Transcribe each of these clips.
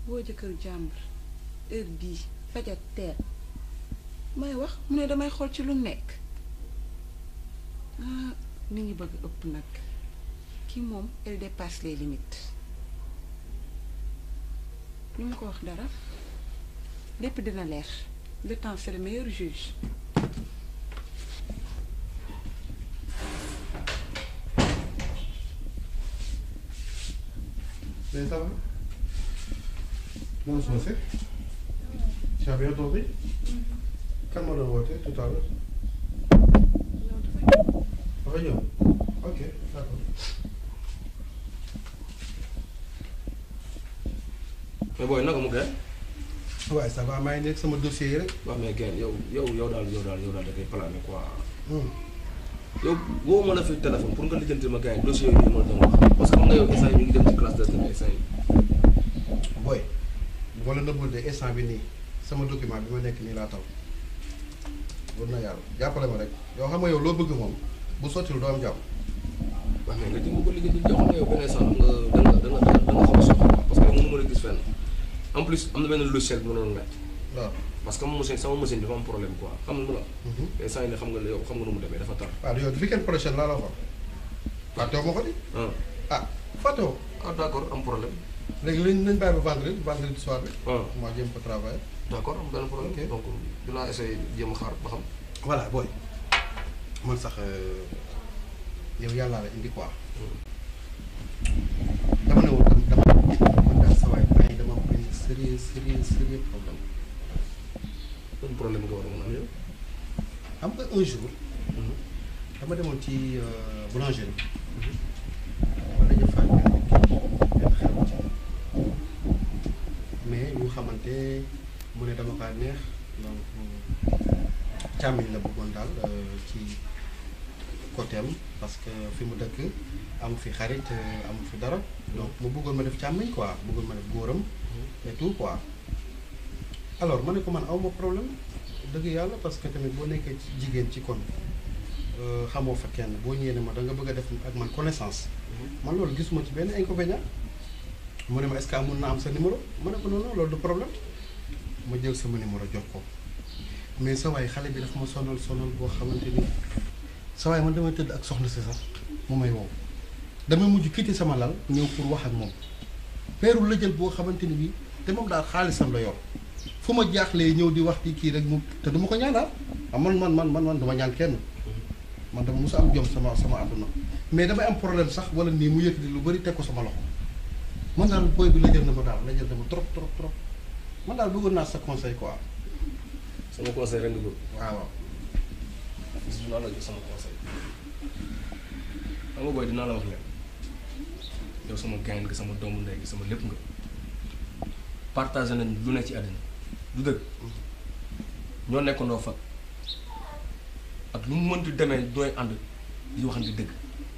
woo jëkkër jàmbur heure bii fajar teel may wax mu ne damay xool ci lu nekk ah mi ngi bëgg ëpp nag kii moom elle dépasse les limites ñu ma ko wax dara lépp dina leer le temps c'est le meilleur juge Mais ça va Non, je sais. Tu as bien dormi Kan moo doon woote tout à l'heure dafa ñëw ok d'accord. mais booy naka mu gën. waaye ça va maa ngi nekk sama dossier yi rek. waaw mais gën yow yow yow daal yow daal yow daal da ngay plané quoi. Hmm. yow woo ma la fi téléphone pour nga lijjanti ma gars yi dossier yooyu ma la doon wax parce que xam nga yow instant yi ñu ngi dem ci classe de terrain instant yi. booy boo la nëbbul de instant bi nii sama document bi ma nekk nii laa taw wër na yàlla jàppale ma rek yow xam nga yow loo bëgg moom bu sottil doo am jàmm. waaw mais nga jëm ko lijjanti jox nga yow benn instant nga da nga da nga da nga xaw a soxla parce que yow mënu ma la gis fenn en plus am na benn logiciel bi ma doon laaj waaw. parce que sama machine sama machine dafa am problème quoi xam nga lu la. instant yi ne xam nga yow xam nga nu mu demee dafa tar. waaw yow weekend prochain laa la wax fàttewu ma ko di ah ah fàttewu ah d' accord am problème. léegi lañ nañ bàyyi ba vendredi vendredi soir bi. ah moo jéem ko travailler. d' accord am benn problème. Ok. donc dinaa essayer jéem a xaar ba xam. voilà booy man sax yow yàllaa la indi quoi dama ne woon dama man daal sa waay bàyyi dama am benn sérieux sérieux sérieux problème ban problème nga war a mën a am yow. xam nga un jour dama demoon ci boulangerie ma dañu faa benn xew ci mais ñu xamante mu ne dama kaa neex donc càmmiñ la bëggoon daal euh, ci côté am parce que fi mu dëkk amu fi xarit euh, amu fi dara donc mu bëggoon ma def càmmiñ quoi bëggoon ma def góoram et tout quoi alors ma ne ko man aw ma problème dëgg yàlla parce que tamit boo nekkee ci jigéen ci kon euh, xamoo fa kenn boo ñëwee ne ma da nga bëgg a def ak man connaissance man loolu gisuma ci benn inconvénient mu ne ma est-ce que amun na am sa numéro ma ne ko non non loolu du problème ma jël sama numéro jox ko mais sa waay xale bi dafa ma sonal sonal boo xamante ni sa waay man damay tëdd ak soxna si sax mu may wow damay mujj quitté sama lal ñëw pour wax ak moom peeru la jël boo xamante ni bii te moom daal xaalisam la yor fu ma jaaxlee ñëw di wax di kii rek mu te du ma ko ñaanal ah man man man man man dama ñaan kenn man dama mos a am jom sama sama àdduna mais damay am problème sax wala nii mu yëkkati lu bari teg ko sama loxo man daal booy bi la jël na ma daal la jël na ma trop trop trop man daal bëggoon naa sa conseil quoi sama conseil rek nga bëgg. waaw waaw. gis naa la jox sama conseil. xam nga booy dinaa la wax leen yow sama gain nga sama doomu ndey nga sama lépp nga partagé nañ lu ne ci àddina du dëgg ñoo nekkandoo fa ak lu mu mënti demee dooy ànd di waxante dëgg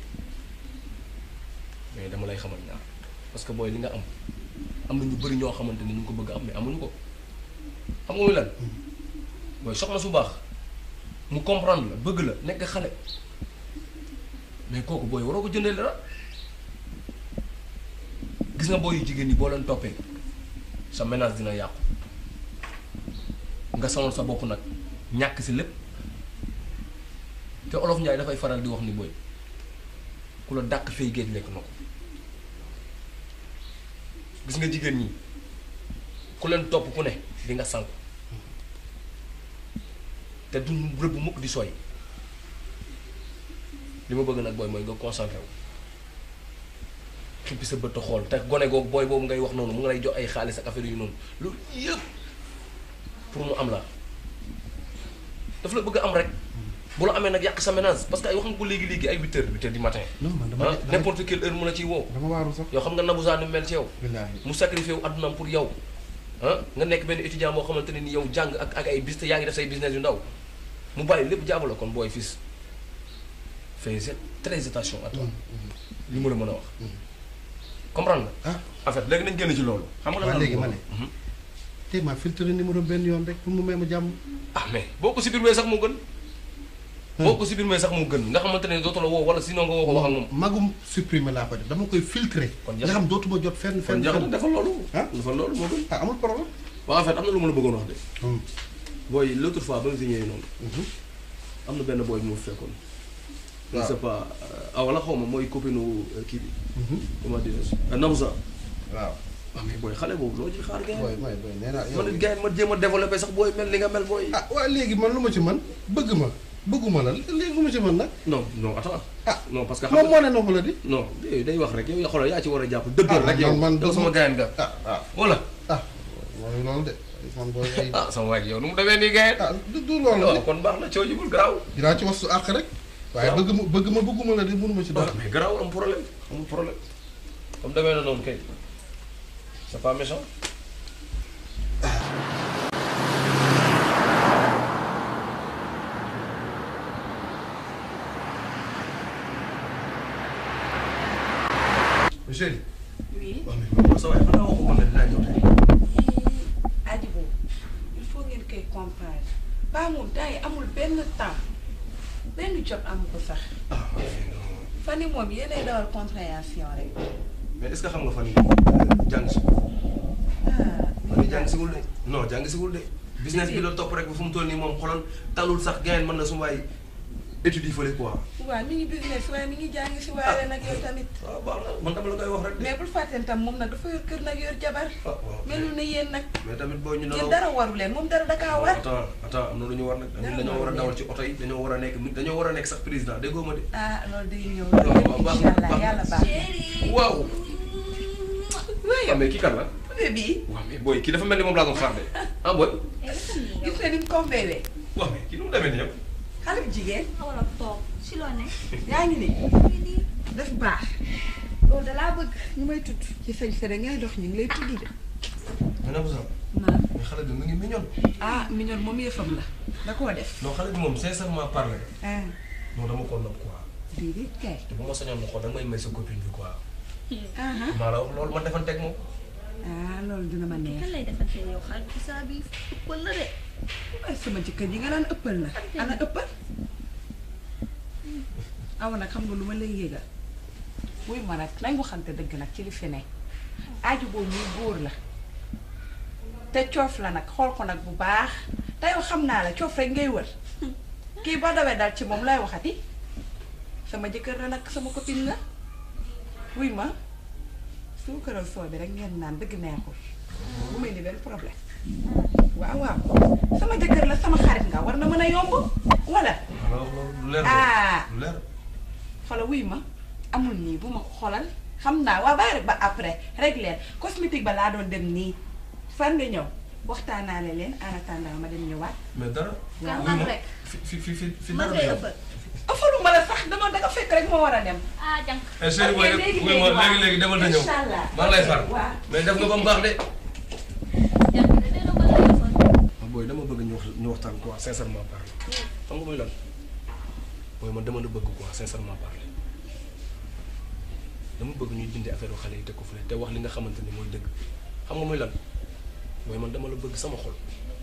mais dama lay xamal ñaar parce que booy li nga am am na ñu bëri ñoo xamante ni ñu ngi ko bëgg a am mais amuñu ko xam nga muy lan booy soxna su baax mu comprendre la bëgg la nekk xale mais kooku booy waroo ko jëndee dara gis nga booy yu jigéen ñi boo leen toppee sa ménage dina yàqu nga sonal sa bopp nag ñàkk si lépp te olof Njaay dafay faral di wax ni booy ku la dàq fay géej lekk na ko gis nga jigéen ñi ku leen topp ku ne di nga sànku te du rëbb mukk di sooy li ma bëgg nag booy mooy nga concentré wu xippi sa bët a xool te gone googu booy boobu ngay wax noonu mu ngi lay jox ay xaalis ak affaire yu noonu loolu yëpp pour mu am la daf la bëgg a am rek bu la amee nag yàq sa ménage parce que ay wax nga ko léegi-léegi ay huit heures huit heures du matin non man dama ah n'importe quelle heure mu la ciy woo dama waaru sax. yow xam nga Nabou Zane mel ci yow billaahi mu sacrifié wu addunaam pour yow ah nga nekk benn étudiant boo xamante ne ni yow jàng ak ak ay bis te yaa ngi def say business yu ndaw mu bàyyi lépp jaabu la kon booy fils fais très attention à toi li ma la mën a wax comprendre nga ah en fait léegi nañ génn ci loolu xam nga lan waaw la léegi ma ne. Mhm. tey maa filtré numéro benn yoon rek pour mu may ma jàmm. ah mais boo ko supprimer sax moo gën boo ko supprimer sax mu gën nga xamante ne dootu la woo wala sinon nga woo ko wax ak moom magum supprimer laa ko def dama koy filtrer. Kon nga xam dootuma jot fenn kon fenn jax fenn. dafa loolu ah dafa loolu moo gën ah amul problème. waaw en fait am na lu ma la bëggoon wax de Hmm. booy l'autre fois ba nga fi ñëwee noonu Mhm. am na benn booy bu ma fekkoon je ne waaw. sais pas ah wala xaw ma mooy copine kii bi Mhm. comment dire Namza waaw. waaw mais booy xale boobu loo ci xaar gars booy mooy booy nee naa yow. man it gars yi ma jéem a développé sax booy mel ni nga mel booy ah waa léegi man lu ma ci mën bëgg ma bëgguma la léegi lu ma ci mën nag. non non attends ah non parce que xam moom nga moo ne noonu la di. non day day wax rek yow xoolal yaa ci war a jàpp dëggal Ah, rek yow man- man yow sama gaayan nga ah ah wala ah mooy loolu de man booy ay. ah sama waay yow nu mu demee nii gaayan ah du du loolu waaw de kon baax na coo jibul garaaw dinaa ci wax su àq rek. waaye waaw. bëgg ma bëgg ma bëgguma la de mënuma ci dara. waaw mais garaaw am problème amul problème comme demee na noonu kay c'est pas méchant chéri oui waaw mais man sa waay xanaa waxuma la dinaa ñëw tey Adibou il faut ngeen koy comprendre ba moom temps yi amul benn temps benn jot amu ko sax ah fan yi moom yéenay dawal compréhension rek mais est-ce que xam nga fan yi jàng si ah fan yi jàng siwul de non jàng siwul de business bi la topp rek ba fu mu toll nii moom xoolal talul sax gain mën na su waay étude yi fële quoi waaw mi ngi business waaye mi ngi jàng si waaye nag yow tamit waaw baax na man dama la koy wax rek de mais bul fàtteen tam moom nag dafa yor kër nag yor jabar ah waaw melul ne yéen nag mais tamit boo ñu yéen nanoo dara waru leen moom dara dakaa war attends attends am na lu ñu war nag Dara dañoo war a waru dawal ci oto yi dañoo war a nekk dañoo war a nekk sax président déggoo ma de ah loolu day ñëw waaw waaw baax na incha allah baax na. yàlla baax waaw waaye waaw mais kii kan la bébé bii waaw mais booy kii dafa mel ni moom laa doon xaar de ah booy gis nga ni mu tombéwee waaw mais kii nu mu demee nii yow xale bu jigéen wala toog si loo ne. yaa ngi nii fii nii def baax loolu da laa bëgg. ñu may tudd ci sañ sa ngay dox ñu ngi lay tudd de mais nag sax naan mais xale bi mu ngi mignon ah mignon moom yëfam la da koo def non xale bi moom sincèrement parlé ah non dama ko nopp quoi déedéet kay te bu ma sañoon na xool da nga may may sa copine bi quoi ah maa la wax loolu ma defanteeg moom ah loolu dina ma neex kan lay defante yow xarit bi saa bi ëppal na de. waaye sama jëkkër ji nga naan ëppal na ana ëppal aw nag xam nga lu ma lay yégal wuy ma nag nañ waxante dëgg nag ci li fi ne aaju boobu muy góor la te coof la nag xool ko nag bu baax te yow xam naa la coof rek ngay wër kii boo dawee dal ci moom lay waxati sama jëkkër la nag sama copine la wuy ma suukaral soo bi rek ngeen naan dëgg neexul bu may indi benn problème waaw waaw sama jëkkër la sama xarit nga war na mën a yomb wala maa la wax loolu lu leer Ah. lu leer xoolal wuy ma amul nii bu ma ko xoolal xam naa waa bàyyi rek ba après rek leen cosmétique ba laa doon dem nii fan nga ñëw waxtaanaale leen en attendant ma dem ñëwaat mais dara Kan oui, man ma- rek. fi fi fi fi fi man dara ngay yow. ëppal. ëffaluma la sax dama danga fekk rek ma war a dem ah jànk. eh chérie Ok, booy léegi, oui ma léegi, waaw. léegi léegi demal na ñëw Inch'Allah. maa ngi lay xaar Waaw. mais def nga ba mu baax de jànk de dina ko téléphone. booy dama bëgg ñu wax ñu waxtaan quoi sincèrement parler xam nga mooy lan booy man dama la bëgg quoi sincèrement parler dama bëgg ñuy dindi affaire xale yi teg ko fële te wax li nga xamante ni mooy dëgg xam nga mooy lan booy man dama la bëgg sama xol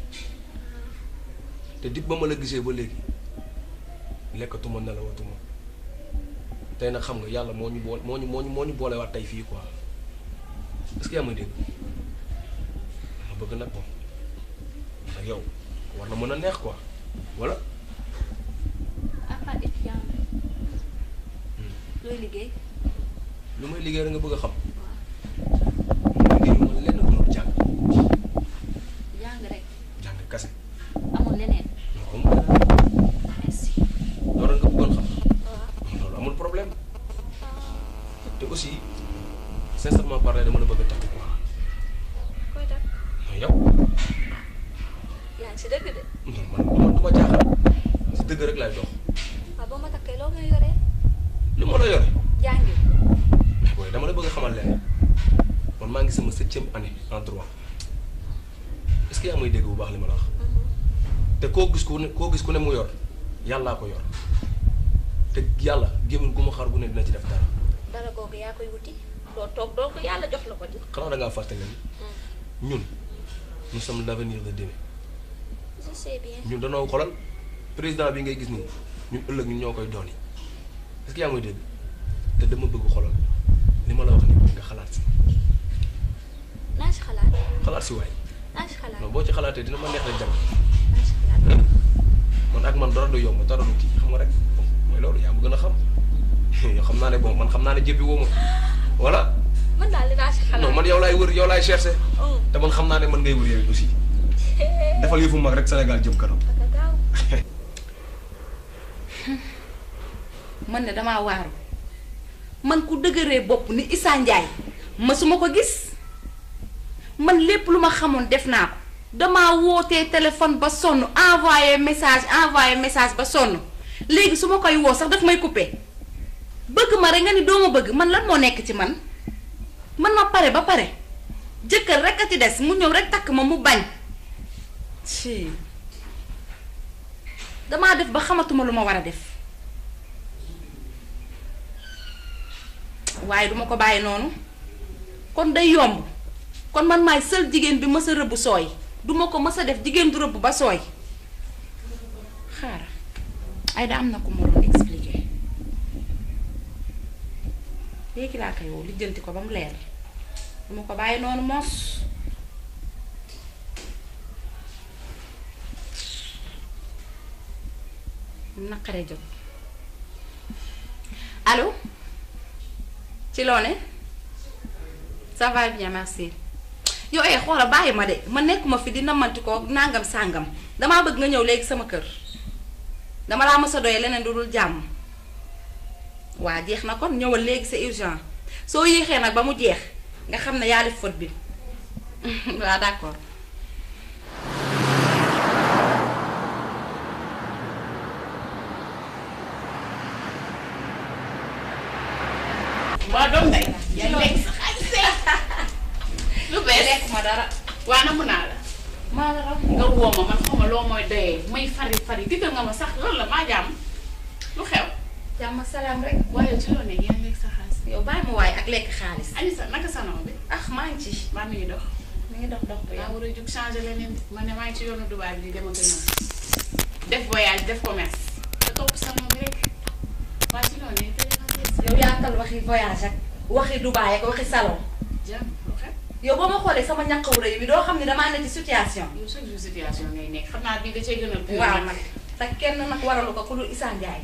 te dib ba ma la gisee ba léegi lekkatuma nelawatuma tey nag xam nga yàlla moo ñu boole moo ñu moo ñu moo ñu boolewaat tey fii quoi est-ce que yaa may dégg ma bëgg nag bon ak yow war na mën a neex quoi voilà à part étudiant nga. looy liggéey. lu may liggéey rek nga bëgg a xam waaw liggéeyu ma lenn lu dul jàng jàng rek jàng kase amul leneen. non amul leneen merci. loolu rek nga bëggoon xam waaw. loolu amul problème te aussi sincèrement parler dama la bëgg a takk quoi koy def. mais yow yaa ngi si dëgg de. non man man du ma jaaxal si dëgg rek laay dox waaw boo ma takkee loo ngay yoree. li ma la yore jàngi. mais booy dama la bëgg a xamal leen man maa ngi sama septième année en droit est-ce que yaa may dégg bu baax li ma la wax te koo gis ku ne koo gis ku ne mu yor yàllaa ko yor te yàlla gémmiñ gu ma xar gu ne dina ci def dara dara googu yaa koy wuti. doo toog doo ko yàlla jox la ko di. xanaa da ngaa fàtte leen ñun nous sommes l'avenir de demain je sais bien. ñun danoo xolal président bi ngay gis nii ñun ëllëg ñun ñoo koy doon yi est-ce que yaa ngi may dégg te dama bëgg xolal li ma la wax nii nga xalaat si naa si xalaat xalaat si waay naa si xalaat non boo ci xalaatee dina ma neex la jàng naa si xalaat man ak man dara du yomb dara du kii xam nga rek mooy loolu yaa ma gën a xam yow xam naa ne bon man xam naa ne jébbi woo ma voilà man daal dinaa si xalaat non man yow laay wër yow laay cherché oh te man xam naa ne man ngay wër yow aussi defal yëfu mag rek Sénégal jëm kanam ak a gaaw man ne damaa waaru man ku dëgëree bopp ni Issa Ndiaye masuma ko gis man lépp lu ma xamoon def naa ko damaa wootee téléphone ba sonn envoyé message envoyé message ba sonn léegi su ma koy woo sax daf may coupé bëgg ma rek nga ni doo ma bëgg man lan moo nekk ci man man ma pare ba pare jëkkër rek a ci des mu ñëw rek takk ma mu bañ ci damaa def ba xamatuma lu ma war a def waaye duma ko bàyyi noonu kon day yomb kon man maay sël jigéen bi mës a rëbb sooy duma ko mës a def jigéen du rëbb ba sooy xaar ay da am na ko ma doon expliquer léegi laa koy woo lijjanti ko ba mu leer duma ko bàyyi noonu moos naqaree jot allo ci loo ne ça va bien merci yow eh xoola bàyyi ma de ma nekkuma fi di namanti ko nangam sàngam damaa bëgg nga ñëw léegi sama kër dama laa mës a doye leneen du dul jàmm waa jeex na kon ñëwal léegi c'est urgent soo yéexee nag ba mu jeex nga xam ne yaa def faute bi waa d'accord waa doom day yaa ngi lekk sa xaalis lu bees lekk ma dara waa namu naa la maa la raw nga woo ma man xaw ma loo mooy doyee may fari fari digal nga ma sax loolu la maa jàmm lu xew jàmm salaam rek waaye ci loo ne yaa ngi lekk sa xaalis yow bàyyi ma waaye ak lekk xaalis Anissa naka sa noom bi ah maa ngi ci maa mi ngi dox mi ngi dox dox bu yaa yow war a jug changé leneen de man ne maa ngi ci yoonu Dubaay bi di dem ak a ñëw def voyage def commerce te topp salon bi rek waa ci loo ne te yow yaatal waxi voyage ak waxi Dubaay ak waxi salon jàmm lu xew yow boo ma xoolee sama ñàkkaw rëy bi doo xam ne damaa ne ci situation yow chaque jour situation ngay nekk xam naa bii da cee gën a pur waaw nag te kenn nag waralu ko ku dul Issa Ndiaye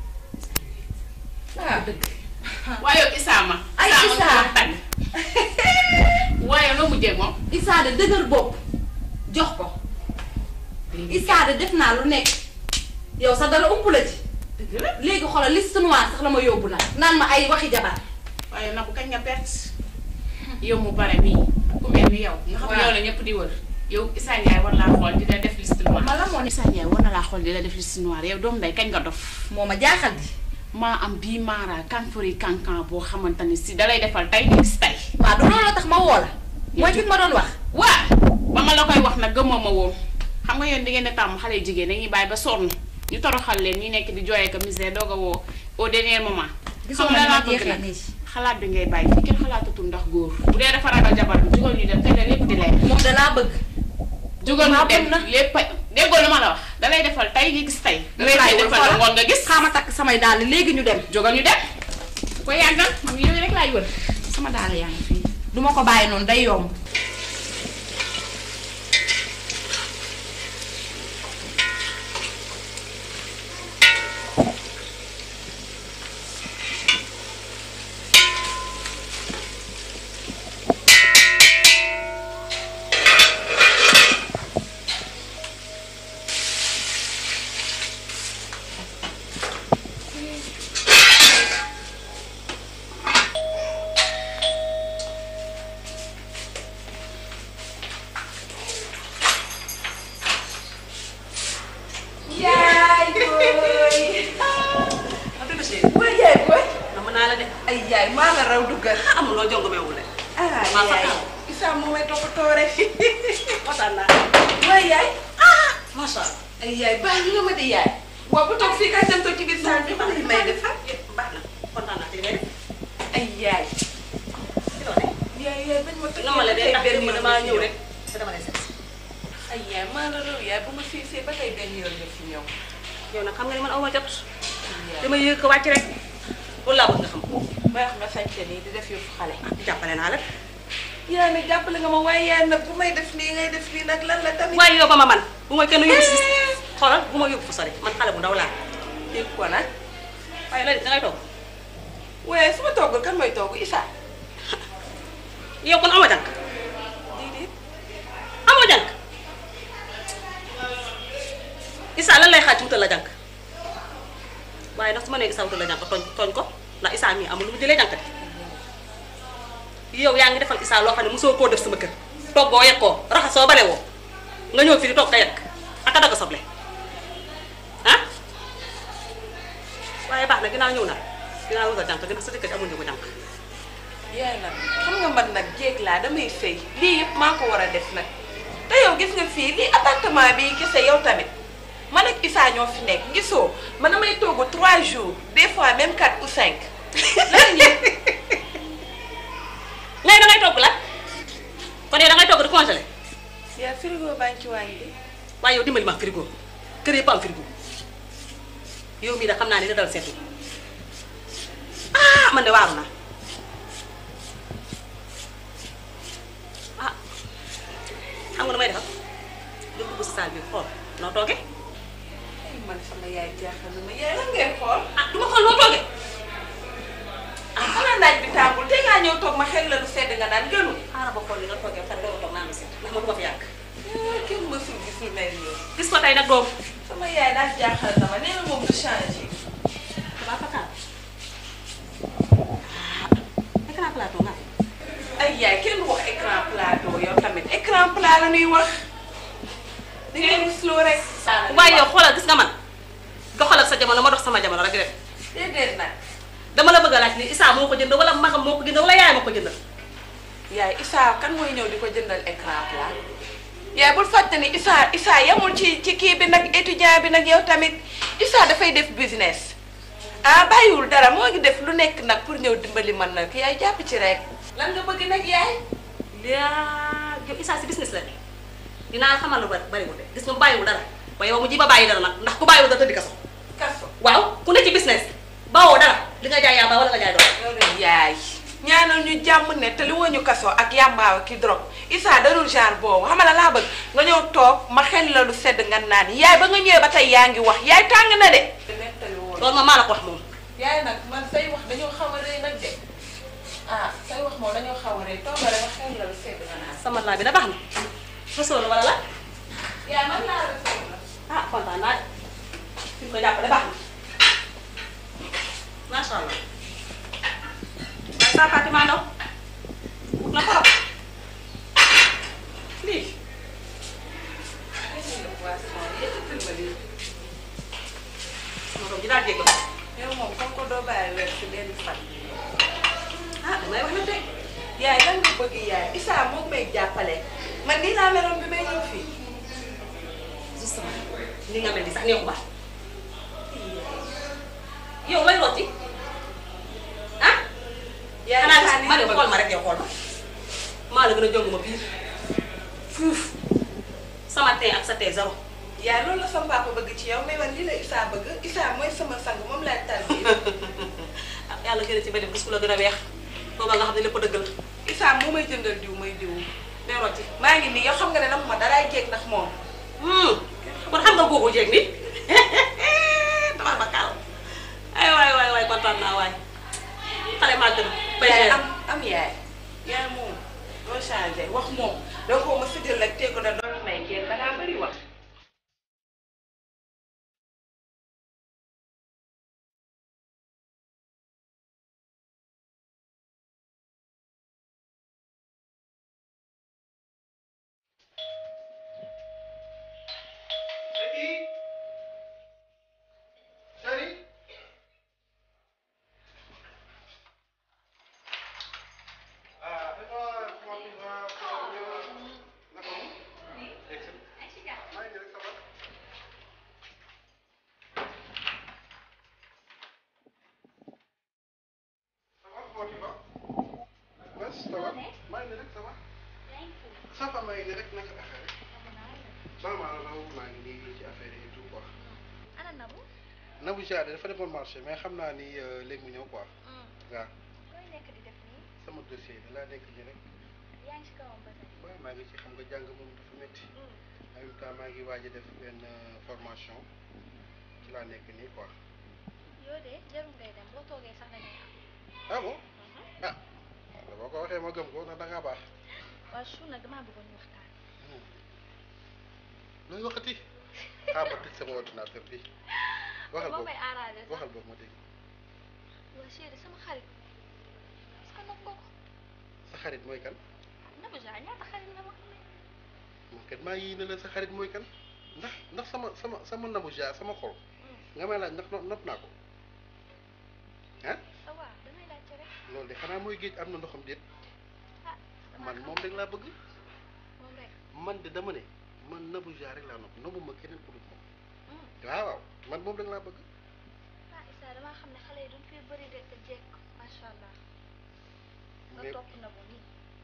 waaw dëgg waaye yow Issa ma Ay, Issa ma Issa. nga doon tàgg waaye noo mujjee moom Issa de dëgër bopp jox ko Issa de def naa lu nekk yow sax dara ump la ci dëgg la léegi xoolal liste noire sax la ma yóbbu nag naan ma ay waxi jabar waaye nag kañ nga perte yow mu bare mii ku mel ni yow nga xam ne Waaw. yow la ñëpp di wër yow Issa Ndiaye war laa xool di la def liste noire ma la moo ne Issa Ndiaye war na laa xool di la def liste noire yow doom day kañ nga dof moo ma jaaxal di maa am bii maara kanfori kankan boo xamante ni si dalay defal tey di gis tey waaw du looloo tax ma woo la mooy ki ma doon wax waa ba ma la koy wax nag gëmma ma woon xam nga yéen di ngeen di tàmm xale yu jigéen dañuy bàyyi ba sonn ñu toroxal leen ñi nekk di jooyee ko misère doog a woo au dernier moment gisoo xam ma nga ni ma laa bëgg jeexee nag nii xalaat bi ngay bàyyi fii kenn xalaatatul ndax góor bu dee dafa ragal jabar bi jugal ñu dem te da lépp di leer moom danaa bëgg jugal maa ñu dem bëgg na. lépp a déggoo lu ma la wax dalay defal tey nga gis tey dalay laay defal wër la ngoon nga gis xaama takk samay dàll léegi ñu dem jugal ñu dem ko yàggal man yooyu rek laay wër sama dàll yaa ngi fii duma ko bàyyi noonu day yomb yaay booy booy yaay booy na mën naa la de ay yaay maa la raw duggal amuloo jongo meewul de ah maa fa yaay taw. Issa moo may toppatoo rek kontaan naa booy yaay macha allah ay yaay baax nga ma di yaay waaw bu toog fii kay dem toog ci biir saal bi xam li may def baax na kontaan naa ci li ngay def ay yaay ci loo ne yaay yaay bañ ma tëj na ma la de ndax benn démb yoon damaa nga fi ñëw ñëw. rek te dama lay seet ay yaay maa la raw yaay bu ma fii fii ba tey benn yoon nga fi ñëw yow nag xam nga ni man aw ma jot dama yëg ko wàcc rek loolu laa bëgg nga xam may wax nga sañte nii di def yëfu xale jàppale naa la yaa ne jàppale nga ma waaye yaa nag bu may def nii ngay def nii nag lan la tamit waaye yow ba ma man bu ma kenn yóbbu si xoolal bu ma yóbbu fu sori man xale bu ndaw laa dégg ko nag waaye la dangay toog waaye su ma toggul kan mooy togg Issa yow kon amoo jànk déedéet amoo jànk Issa lan lay xaaj ci wutal la jànk waaye ndax su ma nee Issa wutal la jànk tooñ tooñ ko ndax Issa mii amul lu mu jëlee jànk de yow yaa ngi defal Issa loo xam ne mosoo koo def sama kër toggoo yekkoo raxasoo bare woo nga ñëw fii di toog te yekk ak a dagg soble ah waaye baax na ginnaaw ñëw na ginnaaw wutal jànk ginnaaw sa jëkkër amul ñu ko jànk yaay nag xam nga man nag jéeg laa damay sëy lii yëpp maa ko war a def nag te yow gis nga fii lii appartement bi kese yow tamit man ak Issa ñoo fi nekk gisoo man damay togg 3 jours des fois même 4 ou 5 lan ngeen ngay da ngay togg la kon yow da ngay togg di congelé yaa frigo baa ngi ci waañ bi waaye yow dimbali ma frigo kër yëpp am frigo yow mii da xam naa ne da dal seetu ah man de waaru naa ah xam nga nu may defal nga dugg si saal bi xool noo toogee ay man sama yaay jaaxal na ma yaay lan ngay xool ah du ma xool noo toogee ah xanaa naaj bi tàngul te ngaa ñëw toog ma xel la lu sedd nga naan gënu xaaral ba xool ni nga toogee pare doo toog naa ma seet ndax ma du ma fi yàgg ah kenn mësul gis lu mel nii gis ko tey nag doom sama yaay daal jaaxal na ma nee na moom du changé damaa fakkaat ah écran plateau nga ay yaay kenn wax écran plateau yow tamit écran plat la ñuy wax da ngay rusloo rek. waaye yow xoolal gis nga man doxalal sa jamono ma dox sama jamono rek rek déedéet nag dama la bëgg a laaj ni Issa moo ko jënd wala magam moo ko jënd wala yaay ma ko jëndal yaay Issa kan mooy ñëw di ko jëndal écran plat yaay bul fàtte ni Issa Issa yamul ci ci kii bi nag étudiant bi nag yow tamit Issa dafay def business ah bàyyiwul dara moo ngi def lu nekk nag pour ñëw dimbali man nag yaay jàpp ci rek. lan nga bëgg nag yaay. yaa yow Issa si business la de dinaa la xamal lu bari bariwul de gis nga mu bàyyiwul dara waaye yow mu ji ba bàyyi dara nag ndax ku bàyyiwul dara tëddi kaso kaso. waaw ku ne ci business bawoo dara li nga jaay yaa ba wala nga jaay doon yow de yaay ñaanal ñu jàmm ne te li woo ñu kaso ak yàmbaaw ki drogue Issa darul genre boobu xam nga laa bëgg nga ñëw toog ma xel la lu sedd nga naan yaay ba nga ñëwee ba tey yaa ngi wax yaay tàng na de. loolu ma maa la ko wax moom yaay nag man say wax dañoo xaw a rëy nag de ah say wax moom dañoo xaw a rëy toogale ma xel la lu sedd nga naan. sama laa bi da baax na fasoo la wala la yaay man laa la sedd la. ah kontaan naa de fi mu ko jàppale baax na macha allah waaye saa Fatima Ndaw na trop lii sama doom ji daal jégg yow moom comme ko doo bàyyi weer si benn fan. ah damay wax na tey yaay lan nga bëgg yaay Issa moom may jàppale man nii laa meloon bi may ñëw fii. justement ni nga mel ni sax neexu baax yow lay rooti ah yaay xanaa Issa gis ma ne xool ma rek yow xool ma maa la gën a jong ma biir fuuf sama tee ak sa tee zéro yaay loolu la sama papa bëgg ci yow mais man lii la Issa bëgg Issa mooy sama sang moom laay tal bi ah yàlla gën a ci benn gis ku la gën a weex booba nga xam ne lépp dëgg la Issa moo may jëndal diw may diw day rooti maa ngi nii yow xam nga ne nag ma daraay jéeg ndax moom kon xam nga googu jeeg ni tabax ba kaaw ay waay waay waay kontaan naa waay xale maa gën bay yaay jeex am am yaay yaay moom doo changé wax moom doo ko ma sëjal rek teg ko da doon may kenn dangaa bëri wax Chérie Chérie Ah, fais-moi comment tu vas Naka mu Excellent. maa ngi nii rek ça va Ça va comment tu vas Bas ça va maa ngi nii rek ça va ça va maa ngi nii rek naka affaire yi Normal la maa ngi nii ci affaire yi et tout quoi. ana Nabou. Nabou Dia dafa demoon marché mais xam naa ni euh, léegi mu ñëw quoi waaw looy nekk di def nii. sama dossier bi laa nekk nii rek yaa ngi ci kawam ba tey. waaw maa ngi ci xam nga jàng moom dafa métti en même temps maa ngi waaj a def benn euh, formation ci laa nekk nii quoi yow de jarul ngay dem boo toogee sax da ngay am. ah bon ah waaw boo ko waxee ma gëm ko ndax da ngaa baax waaw su nag damaa bëggoon ñu waxtaan. looy waxati xaaral ma tëj sama ordinateur bi waxal moo boobu may arrangé sax. waxal boobu ma dégg waa chéri sama xarit. est-ce que nopp nga ko. sa xarit mooy kan Nabou Dia ñaata xarit nga ma. moom kat maa ngi ne la sa xarit mooy kan ndax ndax sama sama sama Nabou Dia sama xol nga may laaj ndax no- nopp naa ko ah ah waaw damay laajte rek. loolu de xanaa mooy géej am na ndoxam déet ah damaa man xam moom rek laa bëgg moom rek. man de dama ne man Nabou Dia rek laa nopp nobbu ma keneen ku dul moom waaw waaw man moom rek laa bëgg ah Issa damaa xam ne xale yi duñ fi bëri de te jekk macha allah. nga mais topp Nabou nii.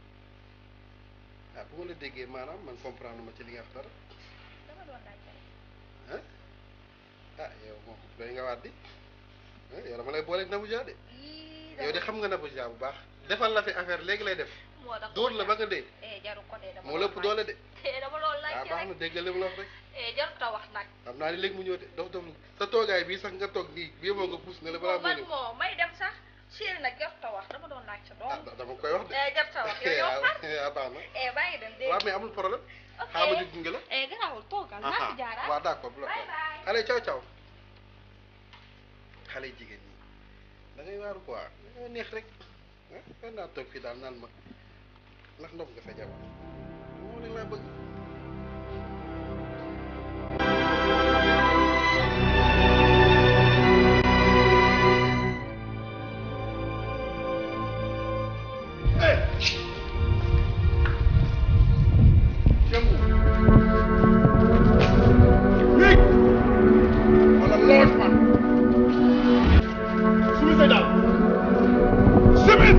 ah bu ma la déggee maanaam man comprendre ma ci li nga wax dara dama doon laajte rek. ah ah yow moom doy nga waat di ah yow dama lay booleeg Nabou Dia de yii yow de xam nga Nabou Dia bu baax defal la fi affaire léegi lay def moo tax dóor la ba nga dee eh jaru ko de dama moo lépp doole de eh dama doon ah laajte baax rek na déggal li mu la wax rek eh jaru ta wax nag. xam naa ni léegi mu ñëw de dof dof sa toogaay bii sax nga toog nii bii moo nga puus ne la balaa moo man ñëw moo may dem sax chéri nag jaru ta wax dama doon laajte ah doom. dama koy wax de eh jaru ta wax yow yow fan. ah baax na eh baa ngi dem dégg waaw mais amul problème ok xaaral ma jóg gunge la eh garaawul toogal naa aha fi jaaraat. waaw d'accord bu la bye ko bye. xale caw caw xale jigéen ñi da ngay waaru quoi da ngay neex rek ah fan naa toog fii daal naan ma ndax ndox nga sa jabar moom rek laa bëgg wala lool man sumi say daal simin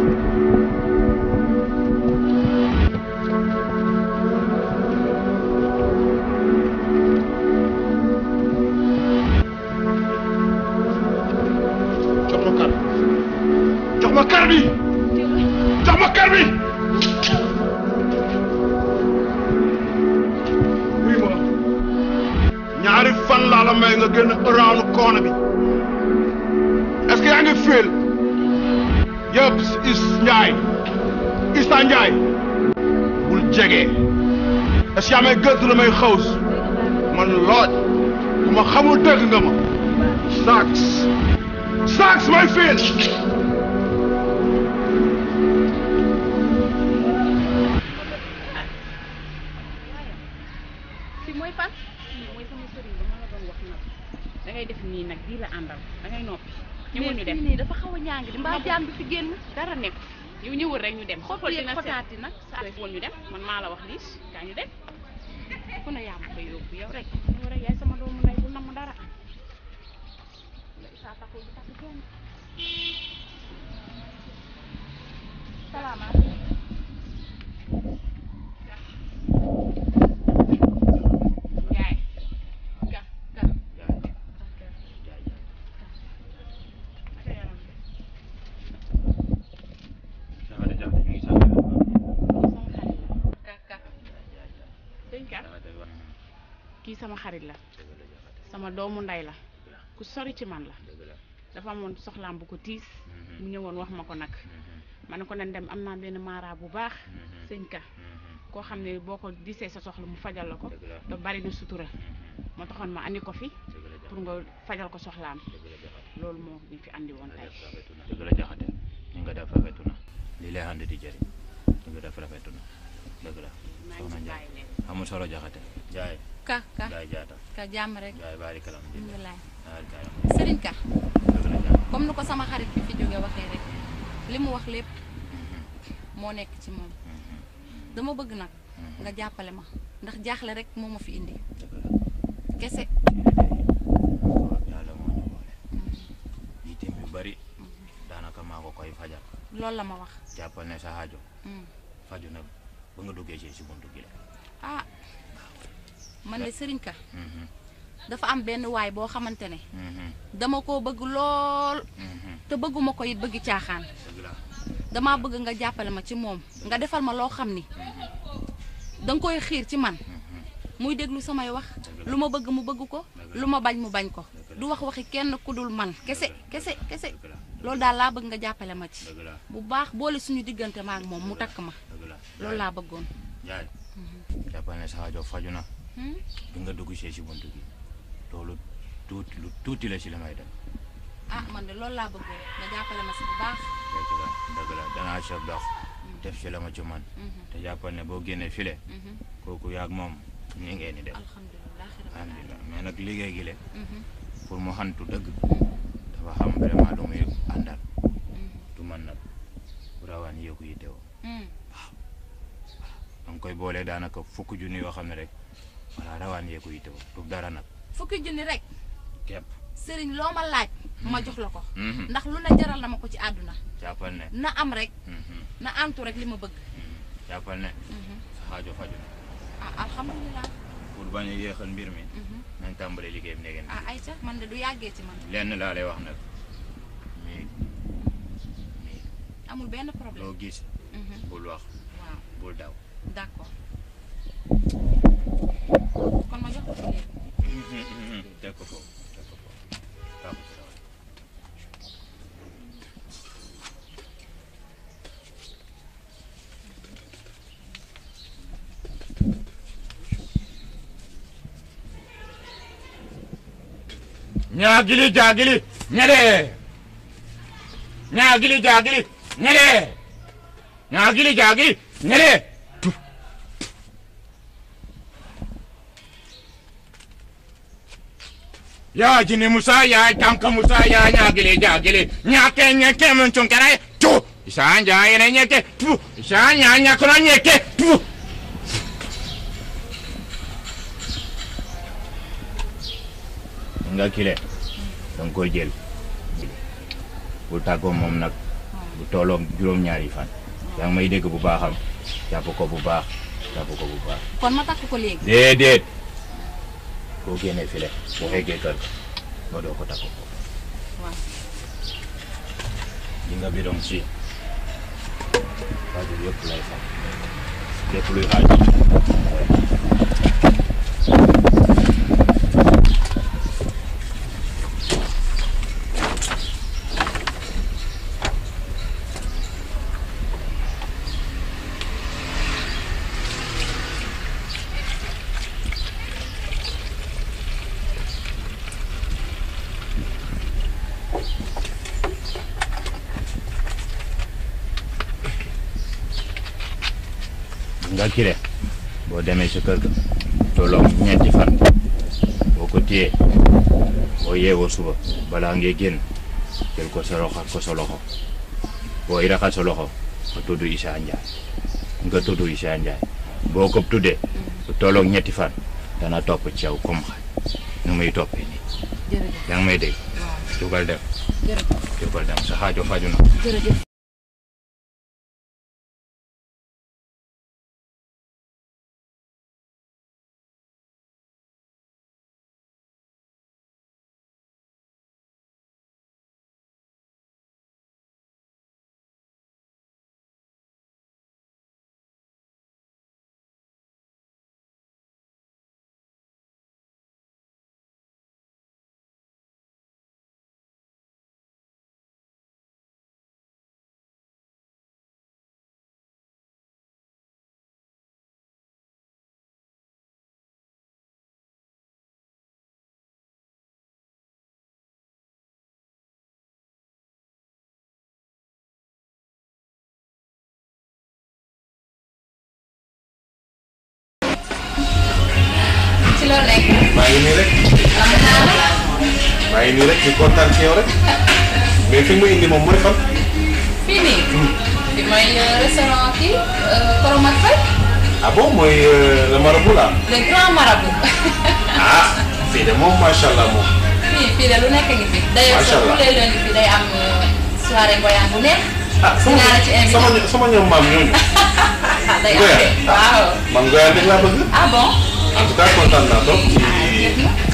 jox ma kar jox ma kar bi jox ma kar bi oui ma ñaari fan laa la may nga génn around corner bi est-ce que yaa ngi feel yëpp is Njaay Issa Njaay bul jege est-ce que yaa may gëstu la may xaws man looj ku ma xamul dëgg nga ma sax sax may feel fi mooy fan fii mooy sama sëriñ ba ma la doon wax nag da ngay def nii nag bii la àndal da ngay noppi ñëwul ñu dem nii dafa xaw a ñàng di mbaa jaan bi fi génn dara nekk yow ñëwul rek ñu dem xob xool yeeg dina xotaati nag saa woon ñu dem man maa la wax lii kaa ñu dem ku ne yaa ma koy yóbbu yow rek yow rek yaay sama doomu ndey bu namm dara saa taxul du takk kenn salaamaaleykum yaay ga ga sëñ ka kii sama xarit la sama doomu ndey la ku sori ci man la dafa amoon soxlaam bu ko tiis mu ñëwoon wax ma ko nag ma ne ko nañ dem am naa benn maara bu baax sëñ ka koo xam ne boo ko gisee sa soxla mu fajal la ko te bari na sutura moo taxoon ma andi ko fi pour nga fajal ko soxlaam loolu moo ñu fi andi woon tey dëgg la jaxate ñu nga def rafetu na lii lay ànd di jëriñ ñu nga def rafetu na dëgg la soxna Njaay amul solo jaxate Njaay ka ka Njaay jaata ka jàmm rek Njaay baari kalam di alhamdulilah baari kalam sëriñ ka dëgg la jaay comme ni ko sama xarit bi fi jóge waxee rek li mu wax lépp moo nekk ci moom dama bëgg nag nga jàppale ma ndax jaaxle rek moo ma fi indi kese yàlla moo ñu boole yitim yu bari daanaka maa ko koy fajal loolu la ma wax jàppal ne sa aajo Mm. faju na ba nga duggee ci si buntu gi la ah man de sëriñ ka dafa am benn waay boo xamante ne dama koo bëgg lool te bëgguma ko it bëgg caaxaan dama bëgg nga jàppale ma ci moom nga defal ma loo xam ni danga koy xiir ci man muy déglu samay wax lu ma bëgg mu bëgg ko lu ma bañ mu bañ ko du wax waxi kenn ku dul man kese kese kese loolu daal laa bëgg nga jàppale ma ci bu baax boole suñu diggante ma ak moom mu takk ma loolu laa bëggoon Njaay jàppal ne sa aajo faju na Hmm? bi nga dugg see si buntu gi loolu tuuti lu tuuti la si la may def ah man de loolu laa bëggoon nga jàppale ma si bu baax dëgg la dëgg la danaa sa dox def si la ma ci man te jàppal ne boo génnee file kooku yaag moom ni ngeen di def alhamdulilah mais nag liggéey gi le pour mu xantu dëgg dafa xam vraiment lu muy àndal du man nag bu rawaan yéeku yi teewoo da nga koy boolee daanaka fukki junni yoo xam ne rek voilà rawaan yéeku yi teewoo du dara nag fukki junni rek képp sëriñ loo ma laaj ma jox la ko Mhm. ndax lu ne jaral na ma ko ci àdduna jàppal ne na am rek Mhm. na antu rek li ma bëgg jàppal ne sa xaajo faju na ah alhamdulilah pour bañ a yéexal mbir mi nañ tàmbale liggéey bi neegeen ah ayca man de du yàggee ci man lenn laa lay wax nag mais amul benn problème loo gis Mhm. bul wax waaw bul daw d'accord kon ma jox ko fi léegi teg ko foofu teg ko foofu tàggu ci dawal. ñaagili jaagili ñede ñaagili jaagili ñede ñaagili jaagili ñede ya jini musa ya tanka musa ya ñaagili jaagili ñake ñeke mun cunkara tu isa ja yene ñeke tu isa nya ñakono ñeke tu nga kile danga koy jël bul tàggoo moom nag bu tolloog juróom-ñaari fan yaa ngi may dégg bu baaxam jàpp ko bu baax jàpp ko bu baax kon ma takk ko léegi déedéet koo génnee file boo fekkee kër nga doo ko takk ko waaw li nga bidon si xaaju yëpp lay fam lépp luy xaaju nga kile boo demee sa kër ga tolloog ñeenti fan boo ko téyee boo yeewoo suba balaa ngay génn jël ko sa loxo ko sa loxo booy raxas sa loxo nga tudd Issa Ndiaye nga tudd Issa Ndiaye boo ko tuddee bu tolloog ñetti fan dana topp ci yow comme xaj nu muy toppee nii jërëjëf yaa ngi may dégg jugal dem jërëjëf jugal dem sa xaajo faju na jërëjëf ci loolu nekk maa ngi nii rek maa ngi nii rek di kontaan ci yow rek mais fi mu indi moom mooy fan. fii nii bi mooy restaurant kii Koromak Faye ah bon mooy le marabout là. le grand marabout ah fii de moom macha allah moom. fii fii de lu nekk ngi fi d'ailleurs Macha sax Allah. tous les lundis fi day am soirée ngoyaan bu neex ah sama dinaa la ci invité sama ño- sama ñoom maam ñooñu. day am Ngoyaan. waaw man Ngoyaan rek laa bëgg. ah bon en tout cas kontaan naa trop ci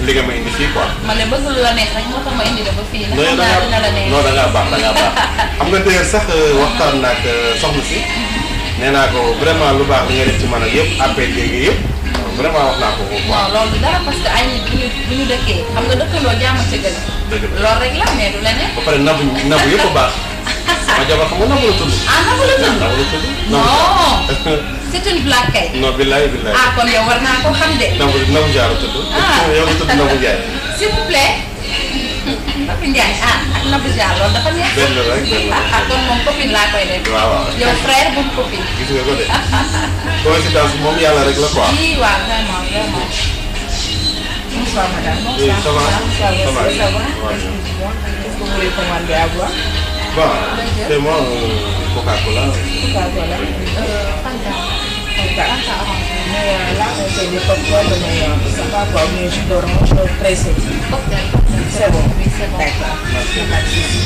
li nga ma indi fii quoi. man de bëgg lu la neex rek moo tax ma indi la ba fii ndax non xam naa dina la neex non da ngaa baax da ngaa baax xam nga d'ailleurs sax waxtaan naag soxna si nee naa ko vraiment lu baax li nga def ci man ak yëpp appel léegi yëpp vraiment wax naa ko ko quoi. non loolu du dara parce que ay nit bu ñu bu ñu dëkkee xam nga dëkkandoo jàmm ci gën dëgg la loolu rek la mais du leneen ba pare nabu nabu yëpp a baax sama jabar xam nga nabu la tudd. ah nabu la tudd nabu la tudd. non c'est une blague kay non billaay billaay. ah kon yow war naa ko xam de nabu nabu jaar la tudd. Ah. yow nga tudd nabu Njaay. s'il vous plaît Nabu Njaay ah ak Nabu Jaar loolu dafa neex benn rek benn ah ah kon moom copine laa koy def waaw waaw. yow frère bu copine gis nga ko de. coïncidence bi moom yàlla rek la quoi. oui waaw vraiment vraiment Bonsoir madame. Oui, ça va. Bonsoir, Ça va. monsieur, ça va. Ça va bien. Excusez-moi, Qu'est-ce que vous voulez commander à boire Bon, fais-moi un Coca-Cola. Coca-Cola. Euh, Fanta. Fanta. Fanta orange. Mais euh, là, on fait des cocktails, mais euh, ça va quoi, mais jus d'orange pressé. Cocktail, cocktail. C'est bon. Oui, c'est bon. D'accord. Merci. Pas de souci.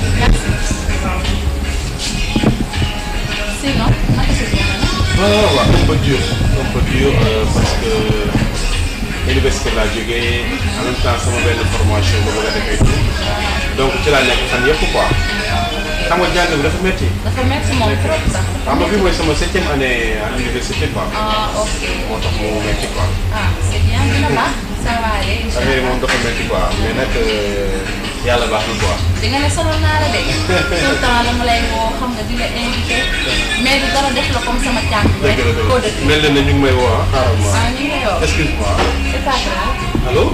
Sinon, naka sa journée Ah, waaw un peu dur un peu dur euh, parce que université laa jógee en même temps sama benn formation ba bëgg a defee tout donc ci laa nekk fan yëpp quoi xam nga jàng bi dafa métti dafa métti moom trop sax. xam nga bii mooy sama septième année à l'université quoi ah ok. moo tax mu métti quoi ah c'est bien dina baax. ça va aller incha affaire yi allah. moom dafa métti quoi mais nag euh, yàlla baax na quoi di nga ne sonal naa la de. tout le temps dama lay woo xam nga di la invité. mais du dara def la comme sama càmm rek. dëgg la koo dëgg dëkk. mel na ne ñu ngi may woo ah xaaral ma ah ñu ngi lay woo. excuse-moi c'est pas grave. Allô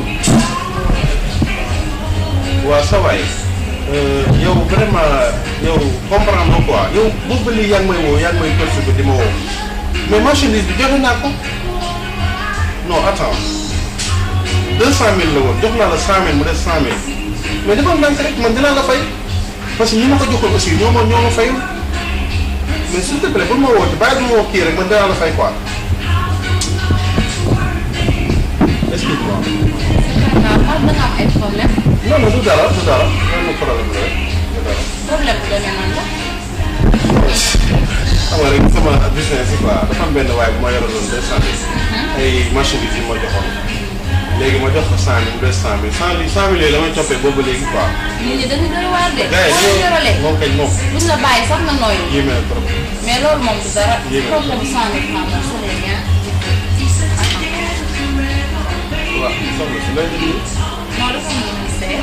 waaw ça va yow vraiment yow comprendre quoi yow boobu ba léegi yaa ngi may woo yaa ngi may perturbé di ma woo mais marchandise bi joxe naa ko non attends deux cent mille la woon jox naa la cent mille mu des cent mille mais dafa ndànk rek man dinaa la fay parce que ñi ma ko joxoon aussi ñoo ma ñoo ma fayul mais s'il te plaît bul ma woote bàyyi ma woo kii rek man dinaa la fay quoi excuse-moi. waaw man da nga am ay problème. non non du dara du dara lan la problème la rek du dara. problème bu demee nan la. xam nga rek sama business yi quoi dafa am benn waay bu ma yoraloon deux cent mille. ay marchandises yi ma joxoon. léegi ma jox ko cent mille deux cent mille cent mille cent mille yooyu la may toppee boobu léegi quoi. nit ñi dañu doy waar de. gars yi boo dañoo yoralee. moom kañ moom. buñ la bàyyi sax nga nooyu. yéeme na trop. mais loolu moom du dara. Yéeme na problème bu cent mille francs moom c'est rien. waaw soxna si looy déglu. non dafa am lu muy seet.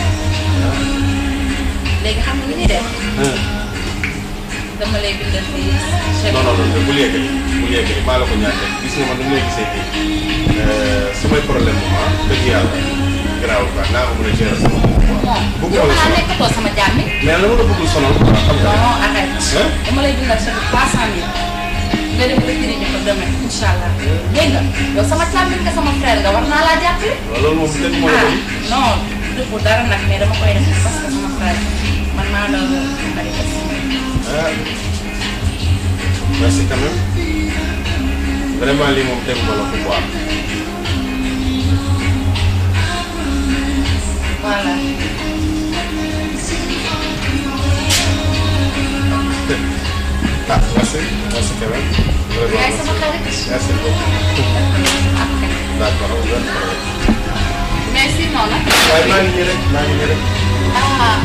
léegi xam nga li ñuy def. dama lay bindal fii. chèque non non non bul yeggali bul yeggali maa la ko ñaan rek gis nga man ni mu lay gisee fii samay problème moom ah dëgg yàlla garaaw quoi naa ko mën a gérer sama bopp quoi. moom bëgguma yow la xanaa sonal nekkatoo sama jàmmi. mais la ma la bëggul sonal quoi xam nga. non arrête. Hein? dama lay bindal chèque trois cent mille. nga dem retiré ñu ko demain incha allah. dégg nga yow sama càmmiñ nga sama frère nga war naa laa jàppale. waaw loolu moom kenn moo la ah bëgg. non defu dara nag mais dama koy def parce que sama frère man maa la bari ah merci quand même vraiment lii moom tegu ma la ko quoi. voilà. ah merci merci quand même. vraiment yaay merci. sama xarit. merci beaucoup. d'accord amul benn problème. mais sinon nag. waaye maa ngi nii rek maa ngi nii rek. ah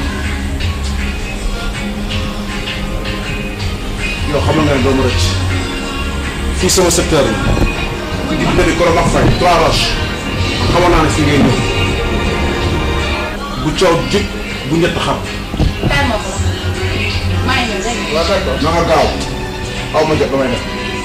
yow xam nga ne doo ma rëcc fii sama secteur la di bëri Koro Max Faye Trois Roches xamoon naa ne fi ngay ñëw bu coow jub bu ñett xam. père ma ko maa ngi ñëw dégg nga. waaw d'accord na nga gaaw aw ma jot damay def.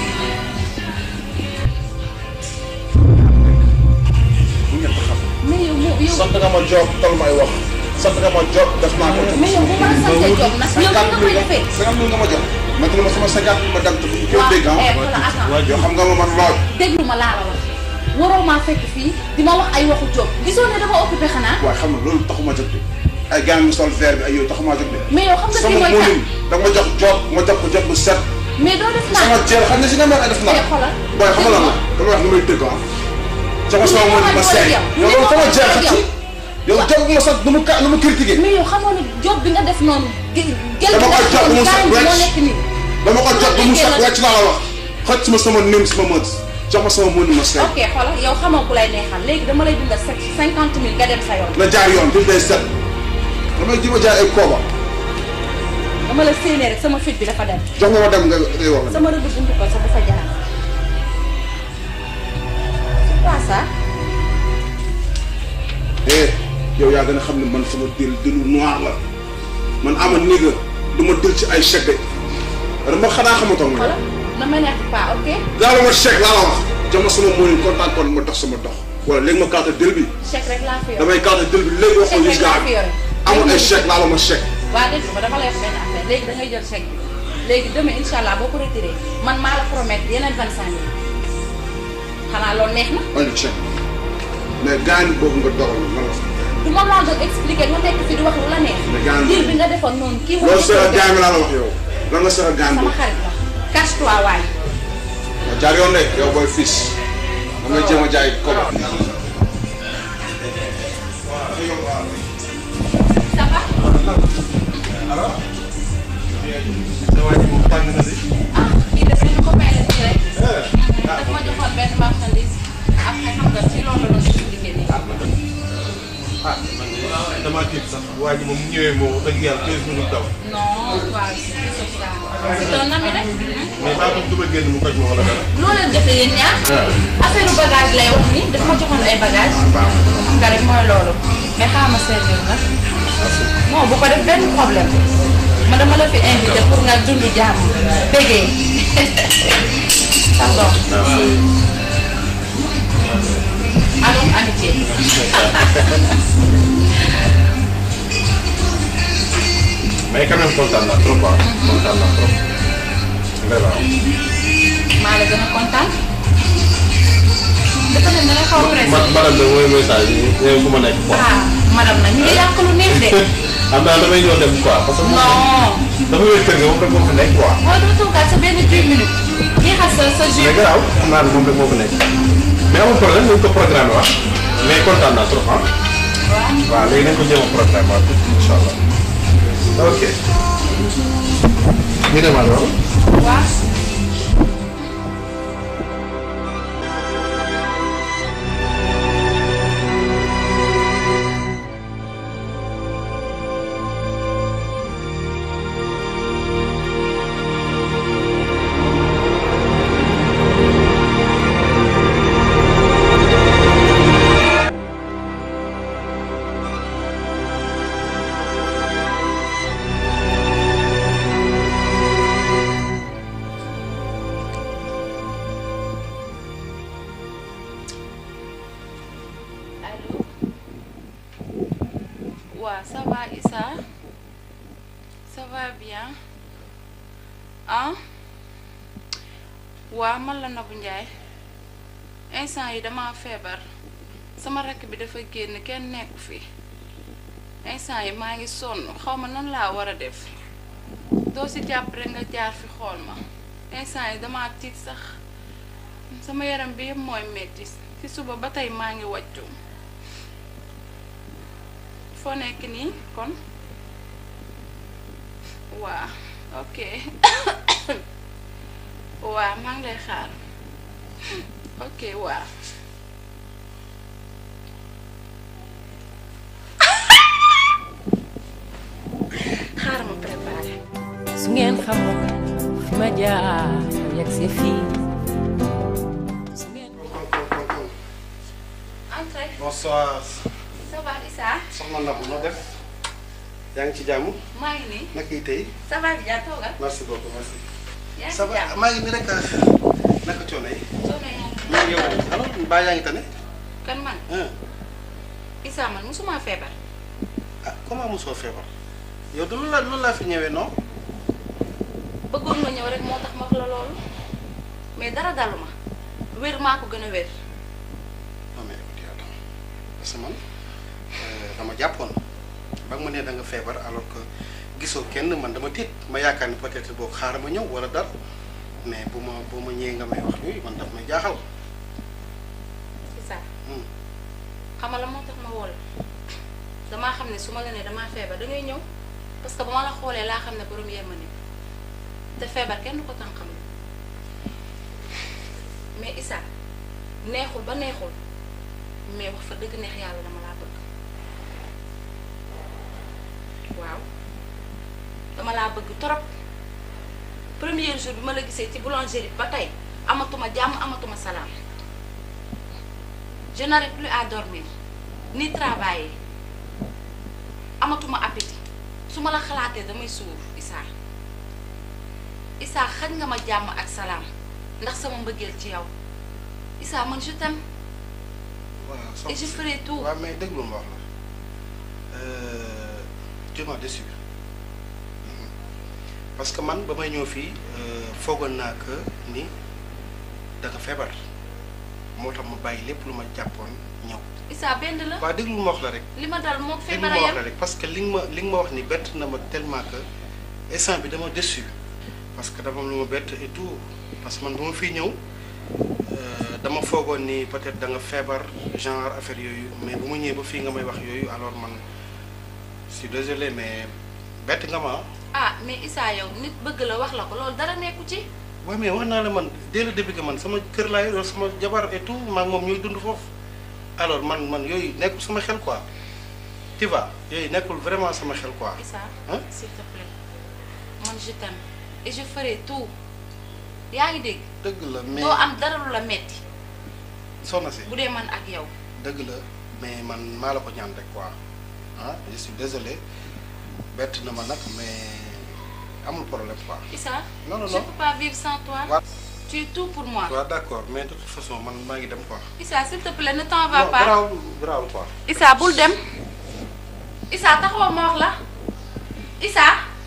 bu ñett xam. mais yow mu yow. sant nga ma job tal may wax sant nga ma job def naa ko. mais yow bu ma la santee job nag yow nga koy defee. cinquante mille nga ma jox ma tënk ma sama cinquante ma dagg ko waaw dégg ah. eh voilà attends. yoo xam nga ma man lool. déglu ma laa la wax waroo maa fekk fii di ma wax ay waxu job gisoo ne dama occupé xanaa. waaye xam nga loolu taxuma jóg de ay gars mi sol vert bi ay yooyu taxuma jóg de. mais yow xam nga kii sama mooy kan mënuñ da nga ma jox job ma jox ko job bu set. mais doo def naa. sama jël xam ne si nga mën a def naa. eh xoolal. booy xam nga lan la dama wax ni may tëgg ah. sama sama mënuñ ma seey. yow loolu sama jël xat ci. yow job bu ma sax nu mu ka nu mu critiqué. mais yow xamoo ne job bi nga def noonu. gel dama ko jox bu mu set moo wecc nekk nii. dama ko jox bu mu set wecc laa la wax. xëcc ma sama nim sama mët jox ma sama mënu ma say ok xoolal yow xamoo ku lay neexal léegi dama lay dundal sa cinquante mille nga dem sa yoon. na jaar yoon duñ day set damay ji ma jaay ay kooba dama la séenee rek sama fit bi dafa dem. jox nga ma dem nga day wax sama rëdd buntu ko sax dafa jaar. c'est quoi ça. eh yow yaa gën a xam ne man sama dil dilu noir la man ama néega du ma dil ci ay chèque de dama xanaa xamatoo nga xoolal ne m'énerve pas ok. daal ma chèque laa la wax jox ma sama mënuñ kontaan kon ma dox sama dox wala léegi ma carte dil bi chèque rek laa fi yor. damay carte dil bi léegi waxoon gis gaa bi amul ay chèque laa la ma chèque waa dégg nga dama lay wax benn affaire léegi da ngay jël chèque bi léegi demain incha allah boo ko retiré man maa la promettre yeneen vingt cinq mille xanaa loolu neex na. andi chèque mais gaañ boobu nga dogal man la du ma la doon expliquer nga nekk fi di wax lu la neex. Mais gaañ diir bi nga defoon noonu kii. loolu seera gaañ bi laa la wax yow lan nga seera gaañ sama boobu xarit la cache toi waay. waaw jaar yoon de yow booy fils damay jéem a jaay kooba ça va. ah kii de suñu copain la nii rek. daf ma joxoon benn marchandise après xam nga ci loolu la doon expliqué nii. ah man de damaa tiit sax waa ji moom mu ñëwee moo dëgg yàlla 15 minutes daw. non waaw c'est c'est ça. c'est un ami rek. mais maa ngi duma génn mu koj ma wala dara. loo leen defee yéen ñaar. affaire bagage lay wax nii daf ma joxoon ay bagage xam nga rek mooy loolu. mais xaaral ma servir nag. non bu ko def benn problème. ma dama la fi invité pour nga dund jàmm. bégee. pardon. allons amitié. mais quand même kontaan naa trop quoi kontaan naa trop vraiment. maa la gën a kontaan. dafa ne da nga xaw a pressé. ma madame de mooy message yi yow fu ma nekk quoi. ah madame nag ñu ngi yàq lu neex de. xam naa damay ñëw dem quoi parce que. non. dafa wéy kër ga moom rek moo fi nekk quoi. waaw doo toogaat sa benn 10 minutes. jeexal sa sa jus. mais garaaw xam naa ne moom rek moo fi nekk. mais amul problème nañ ko programme wax mais kontaan naa trop ah. waaw. waaw léegi nañ ko jéem a programme waat incha allah. ok. ñu dem alors. waaw. Allô waaw ça va Issa ça va bien ah waaw man la Nabou Ndiaye instant yi dama feebar sama rakk bi dafa génn kenn nekku fi instant yi maa ngi sonn xaw ma nan laa war a def doo si jàpp rek nga jaar fi xool ma instant yi dama tiit sax sama yaram bi yëpp mooy metti ci suba ba tey maa ngi wàccu foo nekk nii kon waa ok waa maa ngi lay xaar ok waa xaaral ma préparé su ngeen xamoon fi ma jaar yegg si fii entrez bonsoir ça va Issa soxna Nabou noo def yaa ngi ci jàmm maa ngi nii naka yi tey ça va bi jaa toogal merci beaucoup merci yaa ngi ça ci va jàmm maa ngi nii rek naka coono yi coono yaa ngi maa ngi yow alors mbaa yaa ngi tane kan man ah Issa man musuma feebar ah comment mosoo feebar yow du lu la lu laa fi ñëwee non bëggoon nga ñëw rek moo tax ma wax la loolu mais dara dalu ma wér maa ko gën a wér non mais écoute attends parce que man euh, dama jàppoon ba nga ma nee da nga feebar alors que gisoo kenn man dama tiit ma yaakaar ni peut-être boo xaaral ma ñëw wala dara mais bu ma bu ma ñëwee nga may wax yooyu man daf may jaaxal. Issa xam nga la moo tax ma woo la damaa xam ne su ma la nee damaa feebar da ngay ñëw parce que ba ma la xoolee laa xam ne borom yemma ni te feebar kenn du ko tànqam mais Issa neexul ba neexul mais wax fa dëgg neex yàlla dama laa bëgg waaw dama laa bëgg trop premier jour bi ma la gisee ci boulangerie ba tey amatuma jàmm amatuma salaam je n'arrive plus à dormir ni travailler amatuma appétit su ma la xalaatee damay suur Issa Issa xañ nga ma jàmm ak salaam ndax sama mbëggeel ci yow Issa man je t'aime waaw et je ferai tout waaw mais déglu ma wax la tu m'as déçu parce que man ba may ñëw fii foogoon naa que ni da nga feebar moo tax ma bàyyi lépp lu ma jàppoon ñëw. Issa benn la waaw déglu ma wax la rek. li ma dal moo déglu ma feebar a wax yem la rek parce que li nga ma li nga ma wax ni bett na ma tellement que instant bi dama déçu parce que dama am lu ma bett et tout parce que man bu ma fii ñëw euh, dama foogoon ni peut-être da nga feebar genre affaire yooyu mais bu ma ñëwee ba fii nga may wax yooyu alors man je suis désolé mais bett nga ma ah mais Issa yow nit bëgg la wax la ko loolu dara nekku ci waaw mais wax naa la man dès le début que man sama kër laa yor sama jabar et tout maa ngi moom ñooy dund foofu alors man man yooyu nekkul sama xel quoi tu vois yooyu nekkul vraiment sama xel quoi. Issa Hein? s'il te plaît man je t'aime et je ferai tout yaa ngi dégg dëgg la mais doo am dara lu la metti soxna si bu dee man ak yow dëgg la mais man maa la ko ñaan rek quoi ah je suis désolé bett na ma nag mais amul problème quoi. Issa non non je non peux pas vivre sans toi waaw tu es tout pour moi waaw d'accord mais de toute façon man maa ngi dem quoi. Issa s'il te plaît ne t'en va non pas garaawul garaawul quoi. Issa bul dem Issa taxawal ma wax la Issa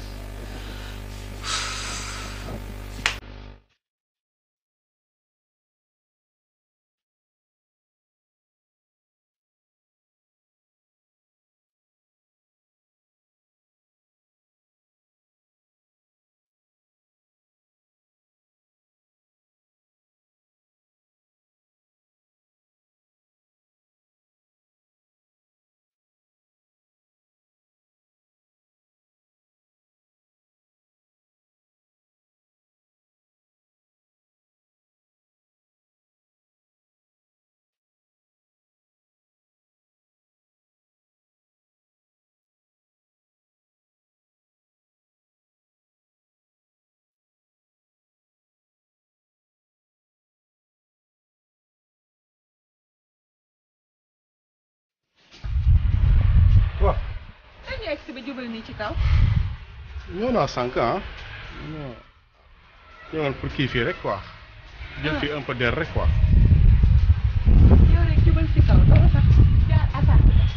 waaw. dañu egg si ba jubal nii ci kaw. ñëw naa sànq ah. non ñëwoon pour kii fii rek quoi. jël fii un peu d'air rek quoi. yow rek jubal ci kaw doo sax jaar attaque la.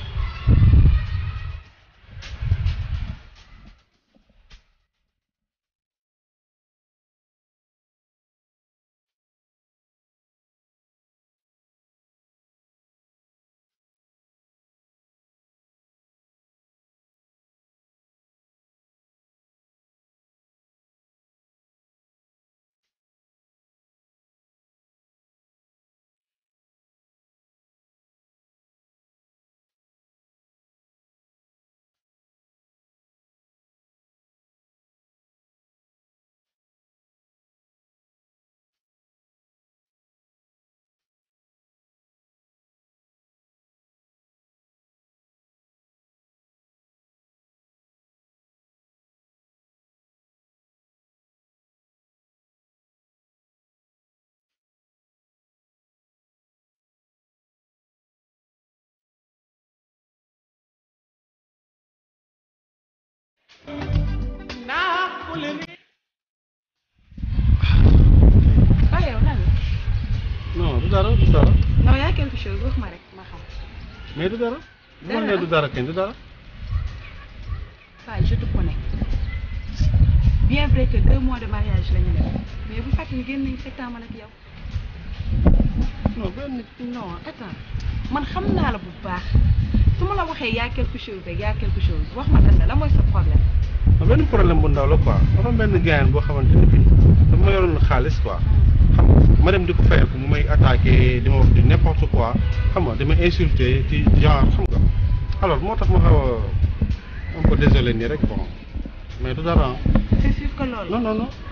ah yow lan la. non du dara du dara. non y a quelque chose wax ma rek ma xam. mais du dara. bu ma nee du dara kañ du dara. Faye je te connais bien vrai que deux mois de mariage la ñu def mais bu fàttali génn nañu sept ans man ak yow. non benn non attends man xam naa la bu baax su ma la waxee y a quelque chose rek y a quelque chose wax ma lan la la mooy sa problème. non benn problème bu ndaw la quoi dafa am benn gaayan boo xamante ne bii dafa ma yoroon xaalis quoi xam nga ma dem di ko fayal ko mu may attaqué di ma wax di n'importe quoi xam nga di ma insulté ci genre xam nga alors moo tax ma xaw a un peu désolé nii rek bon mais du dara c'est sûr que loolu. non non non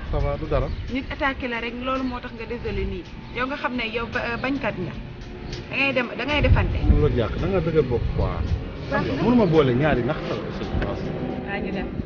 ça va du dara nit attaqué la rek loolu moo tax nga désolé nii yow nga xam ne yow ba- bañkat nga da ngay dem da ngay defante. mu la jàkk da nga dëgër bopp quoi xam nga mënuma boole ñaari nax la aussi waa ñu dem.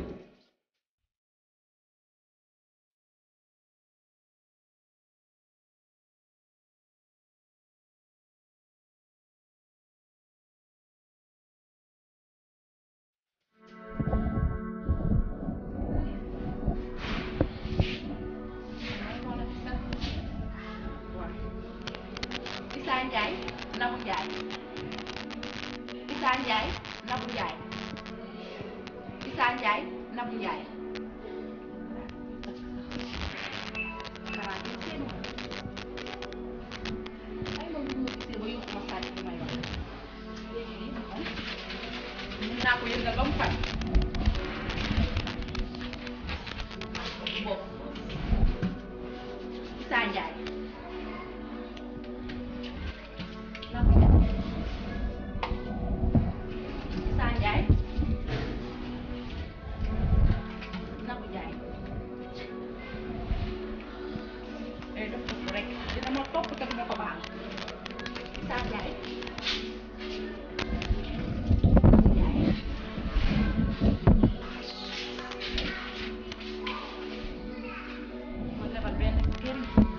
Issa Ndiaye Nabou Ndiaye Issa Ndiaye Nabou Ndiaye Issa Ndiaye Nabou Ndiaye xanaa ñu seen ay moom bu ma gisee ba yóbbu ma sàcc bi may wax léegi lii mu xam mun naa ko yëngal ba mu fay bopp Issa Ndiaye Nabou Ndiaye Issa Ndiaye Nabou Ndiaye day def ko rek dina ma topp te dina ko baal Issa Ndiaye Nabou Ndiaye ma lebal benn kër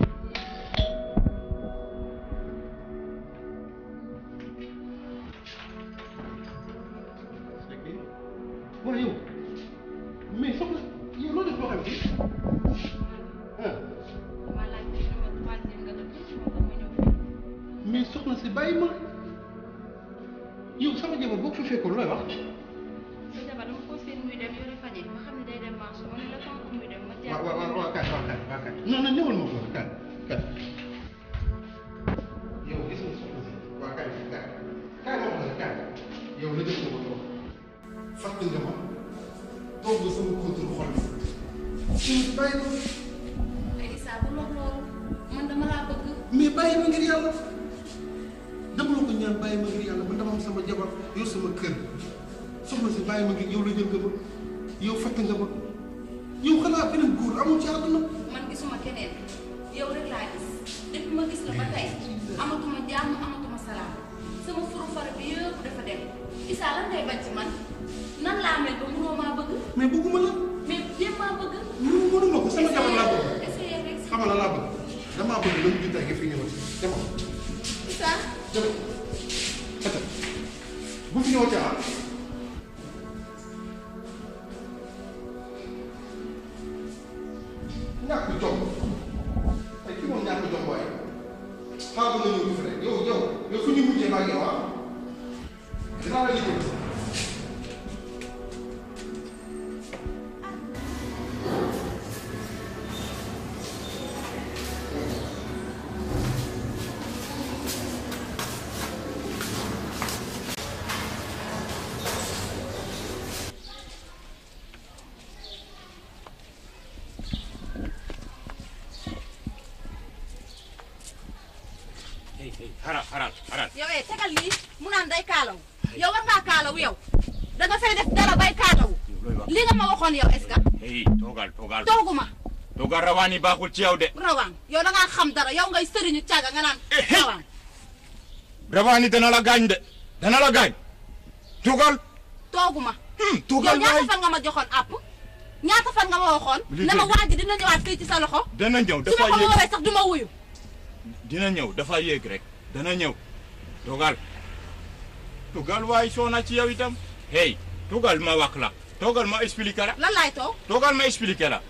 waaw yow mais soxna yow loo def loo xam fii ah ma laaj ci sama troisième nga def ci ma ma ñëw fii mais soxna si bàyyi ma yow sama jabar boo ko fi fekkoon looy wax sa jabar dama ko seen muy dem yore faje ma xam ne day dem marché ma ne la tant que muy dem ma waaw waaw waaw kaay waaw kaay waaw kaay non non ñëwal ma ko kaay kaay yow gis nga soxna si waaw kaay kaay kaay ma wax la kaay yow la jëf nga ma toog fàtte nga ma toog nga sama contrôle xol bi suñu bàyyi ma ay Issa bu lox loolu man dama laa bëgg mais bàyyi ma ngir yàlla dama la ko ñaan bàyyi ma ngir yàlla man dama am sama jabar yor sama kër soxna si bàyyi ma ngir yow la jël nga ma yow fàtte nga ma yow xanaa beneen góor amul ci àdduna man gisuma keneen yow rek laa gis depuis ma gis la ba tey amatuma jàmm amatuma salaam sama furu fara bi yëpp dafa dem Issa lan ngay bañ ci man nan laa mel ba mënoo maa bëgg mais bëgguma la mais jéem maa bëgg mënu mënuma ko sama jabar laa bëgg essayé rek xamal la laa bëgg damaa bëgg lañu ju tey nga fi ñëwati demal Issa demal ata bu fi ñëwati ah ñàkk jom ay ki moom ñàkk jom waaye xaaral nga ñëw fi rek yow yow yow fu ñu mujjee maa ngi yow ah dinaa la liggéey xaral xaral xaral yow eh tegal lii mu naan day kaalaw yow war ngaa kaalaw yow da nga fay def dara bay kaalaw li nga ma waxoon yow est-ce que hey toogal toogal tooguma toogal rawaani baaxul ci yow de rawaan yow da ngaa xam dara yow ngay sëriñu càgga nga naan rawaan rawaani dana la gaañ de dana la gaañ toogal tooguma toogal yow ñaata waay fan nga ma joxoon àpp ñaata fan nga ma waxoon Li ne ma dëgg. waa ji dina ñëwaat fii ci sa loxo dana ñëw su dafa ma ko yéeg woowee sax du ma wuyu dina ñëw dafa yéeg rek dana ñëw toogal toogal waay soona ci yow itam hey toogal ma wax la toogal ma expliqué la lan laay toog toogal ma expliqué la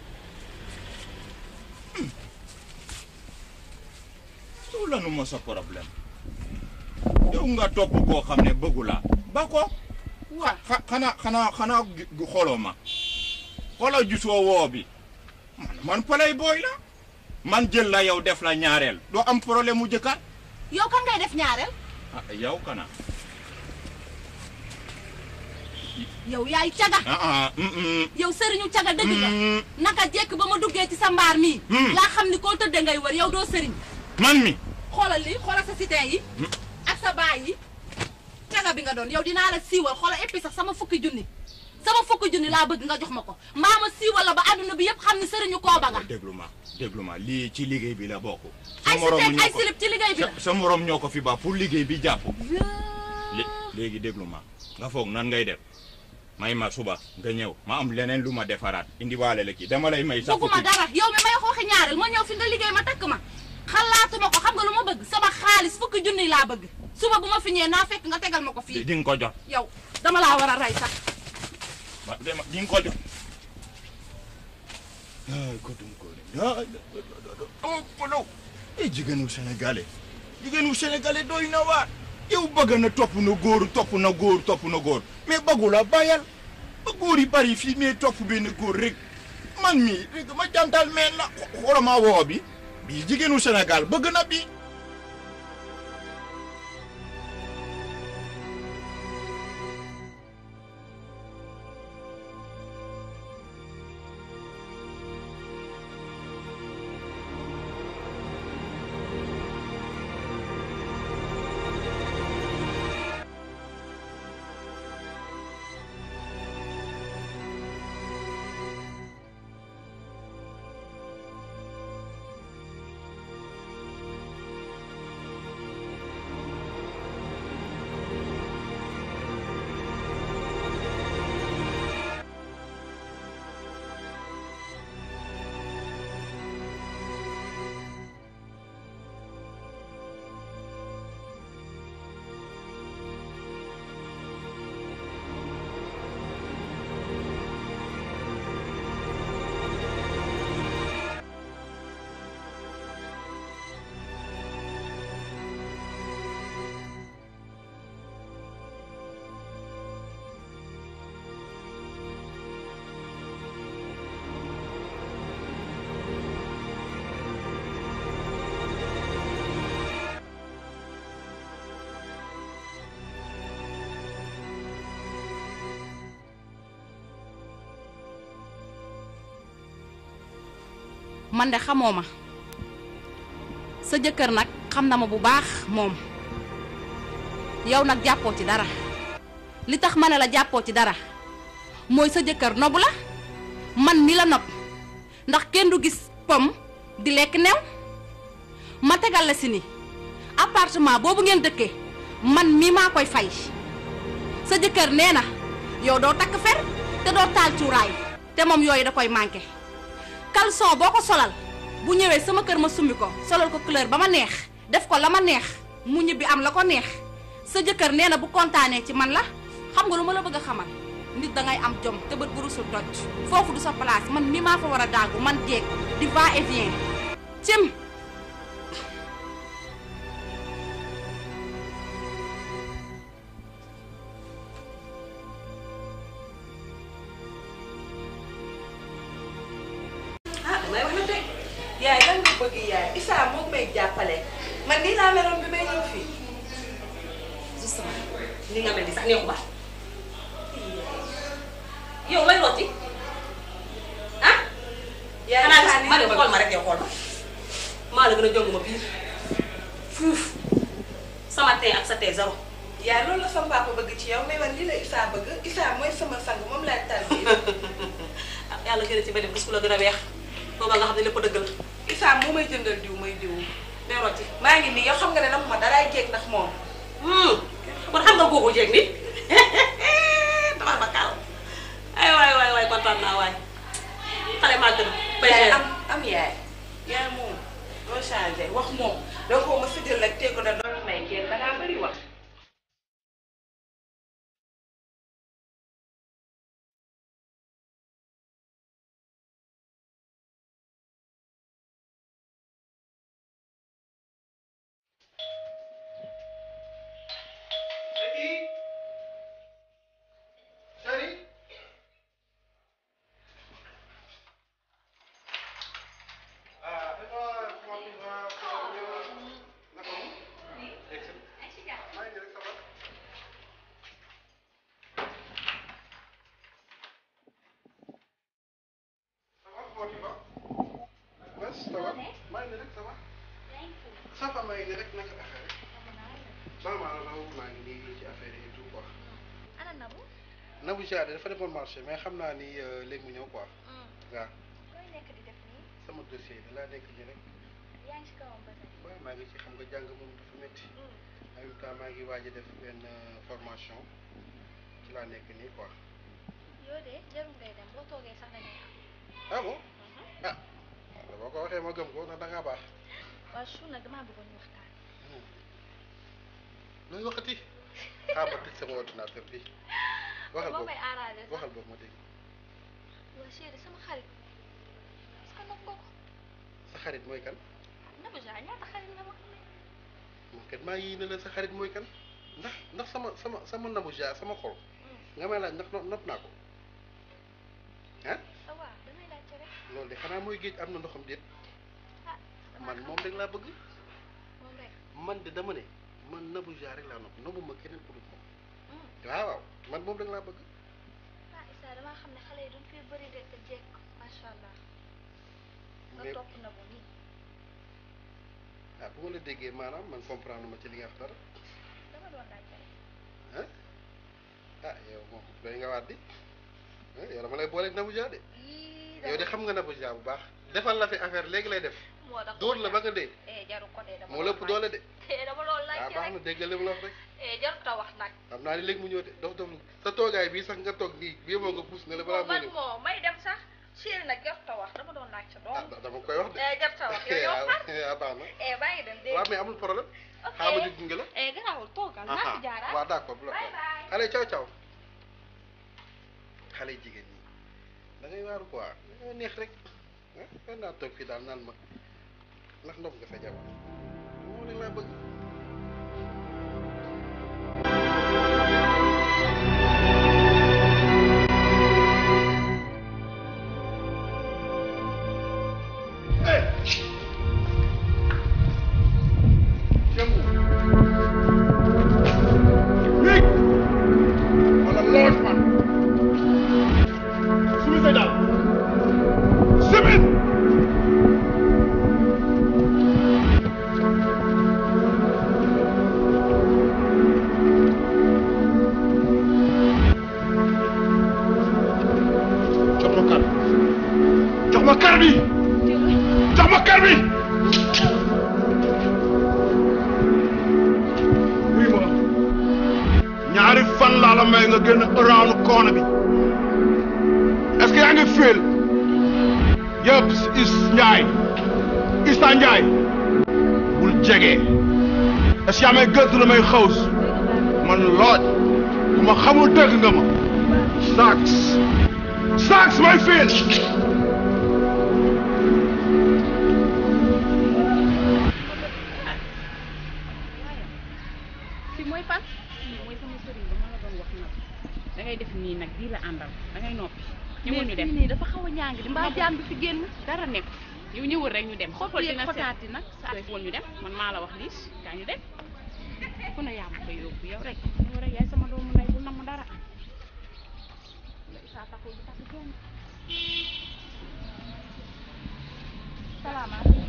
soo lanu ma sa problème yow nga topp koo xam ne bëggu la ba ko wa xa xanaa xanaa xanaa gi- gi- xooloo ma xooloo gisoo woo bi man man palay booy la man jël la yow def la ñaareel doo am problème mu jëkkaat yow kan ngay def ñaareel ah yow kana yow yaay caga ah ah mm, mm. yow sëriñu caga dëgg nga naka jekk ba ma duggee ci sa mbaar mii laa xam ni koo tëddee ngay wër yow doo sëriñ man mi xoolal li xoolal sa sitin yi ak sa baay yi caga bi nga doon yow dinaa la siiwal xoolal éppi sax sama fukki junni sama fukki junni laa bëgg nga jox ma ko mbaa ma siiwal la ba àdduna bi yëpp xam ni sëriñu kooba nga déglu ma déglu ma lii ci liggéey bi la bokk ay morom si teg ñoo ay ko- silib ci liggéey bi la sa sa morom ñoo ko fi ba pour liggéey bi jàpp lé- léegi déglu ma nga foog nan ngay def may ma suba nga ñëw ma am leneen lu ma defaraat indi waale la kii dama lay may sa bëgguma fukki dara yow mi may xooxi ñaareel ma ñëw fi nga liggéey ma takk ma xalaatuma ko xam nga lu ma bëgg sama xaalis fukki junni laa bëgg suba bu ma fi ñëwee naa fekk nga tegal ma ko fii di nga ko jot yow dama laa war a rey sax ba dema di nga ko jot ay ko dum ko ay oh polo ay jigéenu sénégalais jigéenu sénégalais doy na waar yow bëgg na topp na góor topp na góor topp na góor mais bëggu la bàyyal ba góor yi bari fii mais topp benn góor rek man mii rek ma jantal mais la xoolama woo bi bii jigéenu Sénégal bëgg na bi man de xamoo ma sa jëkkër nag xam na ma bu baax moom yow nag jàppoo ci dara li tax ma ne la jàppoo ci dara mooy sa jëkkër nobu la man mi la nob ndax kenn du gis pom di lekk new ma tegal la si ni appartement boobu ngeen dëkkee man mi maa koy fay sa jëkkër nee na yow doo takk fer te doo taal cuuraay te moom yooyu da koy manqué caleçon boo ko solal bu ñëwee sama kër ma summi ko solal ko couleur ba ma neex def ko la ma neex mu ñibbi am la ko neex sa jëkkër nee na bu kontaanee ci man la xam nga lu ma la bëgg a xamal nit dangay am jom te bët bu rusul toj foofu du sa place man mi maa fa war a daagu man jeeg di va et vient cim ah damay wax na tey yaay lan nga bëgg yaay Issa moom may jàppale man nii laa meloon bi may ñëw fii justement ni nga mel ni sax neexu ba yow lay rooti ah yaay xanaa Issa gis ni ma nga ne bëgg. xool ma rek yow xool ma maa la gën a jong ma biir fuuf sama tee ak sa tee zéro yaay loolu la sama papa bëgg ci yow mais man lii la Issa bëgg Issa mooy sama sang moom laay tal bi ah yàlla gën a ci benn gis ku la gën a weex booba nga xam ne lépp dëgg la Issa moo may jëndal diw may diw day rooti maa ngi nii yow xam nga ne nag ma daraay jeeg ndax moom kon xam nga kooku jeeg ni tabar ba kaal ay waay waay waay kontaan naa waay xale maa gën yaay am am yaay yaay moom doo changé wax moom doo ko ma sëjal rek teg ko da doon may kenn da ngaa bëri wax ça va maa ngi nii rek naka affaire yi. vraiment raw maa ngi nii ci affaire yi et tout quoi. ana Nabou Nabou Diarra dafa demoon marché mais xam naa ni euh, léegi mu ñëw quoi waaw looy nekk di def nii sama dossier bi laa nekk nii rek yaa ngi si kawam ba tey waaw maa ngi ci xam nga jàng moom dafa métti en même temps maa ngi waaj a def benn euh, formation ci laa nekk nii quoi yoo de jarul ngay dem boo toogee sax dangay am ah bon ah waaw boo ko waxee ma gëm ko ndax da ngaa baax waaw su nag damaa bëggoon ñu waxtaan looy waxati xaaral ma tëj sama ordinateur bi waxal moo boobu may arrangé sax waxal boobu ma dégg waa chéri sama xarit est-ce que nopp nga ko sa xarit mooy kan Nabou Diarra ñaata xarit nga ma man kat maa ngi ne la sa xarit mooy kan ndax ndax sama sama sama Nabou Diarra sama xol nga may laaj ndax no- nopp naa ko ah ça va damay laajte rek loolu de xanaa mooy géej am na ndoxam déet ah man moom rek laa bëgg moom rek man de dama ne man Nabou Diarra rek laa nopp nobbu ma keneen ku dul moom waaw waaw man moom rek laa bëgg ah Issa damaa xam ne xale yi duñ fi bëri de te jekk macha allah nga mais topp na bu nii ah bu ma la déggee maanaam man comprendre ma ci li nga wax dara dama doon laajte rek ah ah yow moom doy nga waat di ah yow dama lay booleeg Nabou Diarra de yii yow de xam nga Nabou Diarra bu baax defal la fi affaire léegi lay def moo tax dóor la ba nga dee eh jaru ko de dama moo lépp doole de eh dama doon ah laajte baax na rek dégg nga li mu la wax rek eh jaru ta wax nag xam naa ni léegi mu ñëw de dof dof sa toogaay bii sax nga toog nii bii moo nga puus ne la balaa moo man ñëw moo may dem sax chéri nag jaru ta wax dama doon laajte doom ah dama koy wax de eh jaru ta wax yow yow far ah baax na eh baa ngi dem dégg waaw mais amul problème ok xaaral ma jóg gunge la eh garaawul toogal ah Nabou Diarra waaw d'accord bu la bye bye xale caw caw xale jigéen ñi da ngay waaru quoi da ngay neex rek ah kan naa toog fii daal naan ma ndax ndox nga sa jabar moo leen laa bëgg wala lool man sumi say daal semaine jox ma kar jox ma kar bi jox ma kar bi oui ma ñaari fan laa la may nga génn around corner bi est-ce que yaa ngi feel yëpp is Ndiaye Issa Ndiaye bul jege est-ce que yaa may gëstu la may xaws man looj ku ma xamul dëgg nga ma sax sax may feel fi mooy fan fii mooy sama sëriñ ba ma la doon wax nag da ngay def nii nag bii la àndal da ngay noppi ñëwul ñu dem nii dafa xaw a ñàng di mbaa jaan bi fi génn dara nekk yow ñëwul rek ñu dem Xob xool yeeg dina xotaati nag saa woon ñu dem man maa la wax lii kaa ñu dem fu ne yaa ma koy yóbbu yow rek yow rek yaay sama doomu ndey bu namm dara saa taxul bi tax kenn salaamaaleykum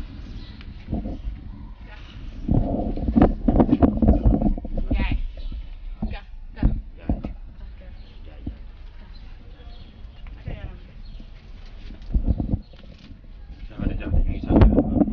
Njaay ka ka jaxate jaxate ñu ngi sant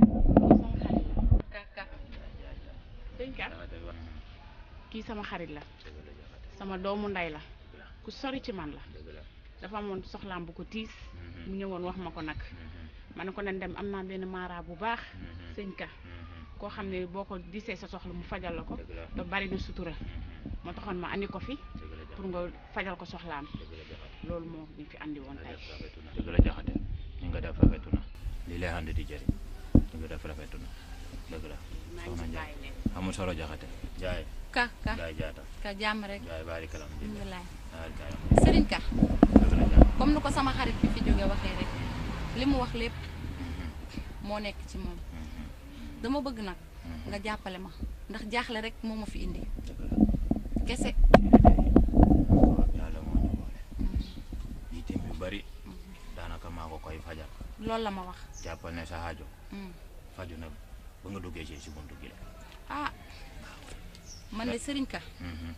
ka ka sëñ ka kii sama xarit la sama doomu ndey la ku sori ci man la dafa amoon soxlaam bu ko tiis mu ñëwoon wax ma ko nag ma ne ko nañ dem am naa benn maara bu baax sëñ ka koo xam ne boo ko disee sa soxla mu fajal la ko te bari na sutura moo taxoon ma andi ko fi pour nga fajal ko soxlaam loolu moo ñu fi andi woon tey dëgg la jaxate ñu nga def rafetu na lii lay ànd di jëriñ ñu nga def rafetu na dëgg la soxna Njaay amul solo jaxate Njaay ka ka Njaay jaata ka jàmm rek Njaay baari kalam di alhamdulilah baari kalam sëriñ ka dëgg la jaata comme ni ko sama xarit bi fi jóge waxee rek li mu wax lépp moo nekk ci moom dama bëgg nag nga jàppale ma ndax jaaxle rek moo ma fi indi kese yàlla moo ñu boole yitteem yu bari daanaka maa ko koy fajal loolu la ma wax jàppal ne sa aajo Mm. faju na ba nga duggee ci si buntu gi la ah man de sëriñ ka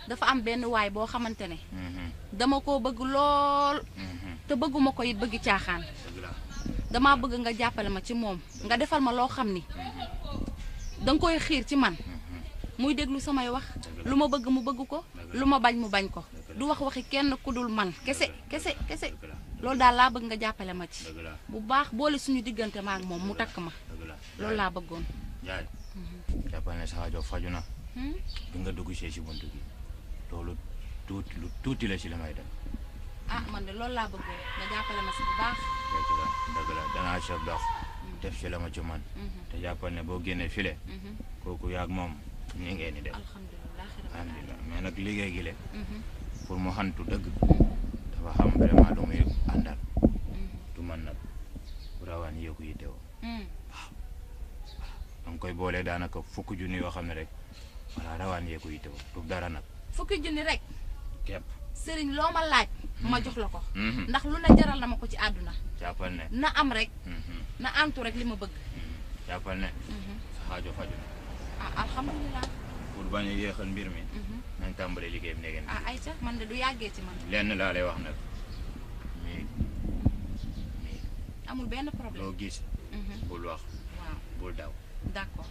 dafa am benn waay boo xamante ne dama koo bëgg lool te bëgguma ko it bëgg caaxaan dama bëgg nga jàppale ma ci moom nga defal ma loo xam ni danga koy xiir ci man muy déglu samay wax lu ma bëgg mu bëgg ko lu ma bañ mu bañ ko du wax waxi kenn ku dul man kese kese kese loolu daal laa bëgg nga jàppale ma ci bu baax boole suñu diggante ma ak moom mu takk ma loolu laa bëggoon Njaay jàppal ne sa aajo faju na bi nga dugg see si buntu bi loolu tuuti lu tuuti la si la may dem ah man de loolu laa bëggoon nga jàppale ma si bu baax dëgg la dëgg la danaa chef dox def ci la ma ci man te jàppal ne boo génnee file kooku yaag moom ni ngeen di def alhamdulilah mais nag liggéey gi le pour mu xantu dëgg dafa xam vraiment lu muy àndal du man nag rawaan yëku yi teewoo da nga koy boolee daanaka fukk junni yoo xam ne rek voilà rawaan yëku yi teewoo du dara nag fukki junni rek képp sëriñ loo ma laaj ma jox la ko Mhm. ndax lu ne jaral na ma ko ci àdduna jàppal ne na am rek Mhm. na antu rek li ma bëgg jàppal ne sa xaajo faju na ah alhamdulilah pour bañ a yéexal mbir mi nañ tàmbale liggéey bi neegeen ah ayca man de du yàggee ci man lenn laa lay wax nag mais amul benn problème loo gis Mhm. bul wax waaw bul daw d'accord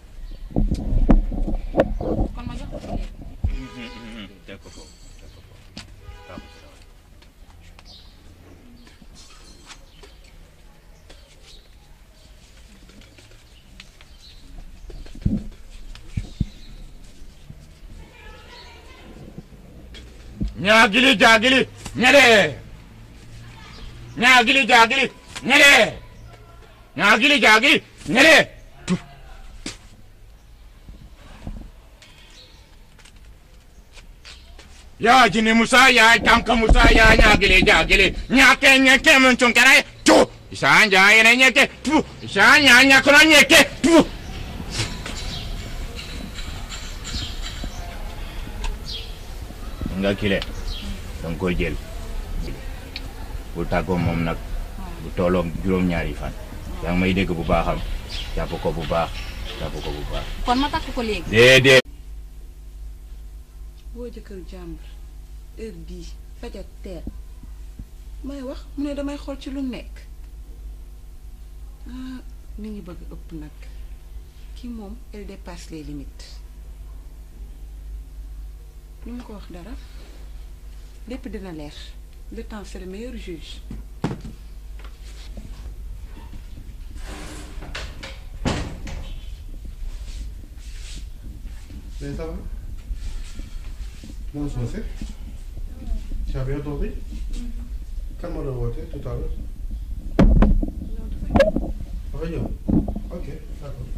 kon ma jox ko ci léegi teg ko foofu teg ko foofu waaw ko si dawal. ñaagili jaagili ñede ñaagili jaagili ñede ñaagili jaagili ñede ya jini musa ya tanka musa ya ñaagili jaagili ñake ñeke mun cunkara tu isa ja yene ñeke tu isa ña ñakono ñeke tu nga kile danga koy jël bu tàggoo moom nag bu tooloog juróom-ñaari fan yaa ngi may dégg bu baaxam jàpp ko bu baax jàpp ko bu baax kon ma takk ko léegi déedéet boo jëkkër jàmbur heure bii fajar teel may wax mu ne damay xool ci lu nekk ah mi ngi bëgg ëpp nag kii moom elle dépasse les limites lu mu ko wax dara lépp dina leer le temps c'est le meilleur juge Mais ça va Non, je sais. Tu as bien dormi Kan moo doon woote tout à l'heure dafa ñëw ok d'accord.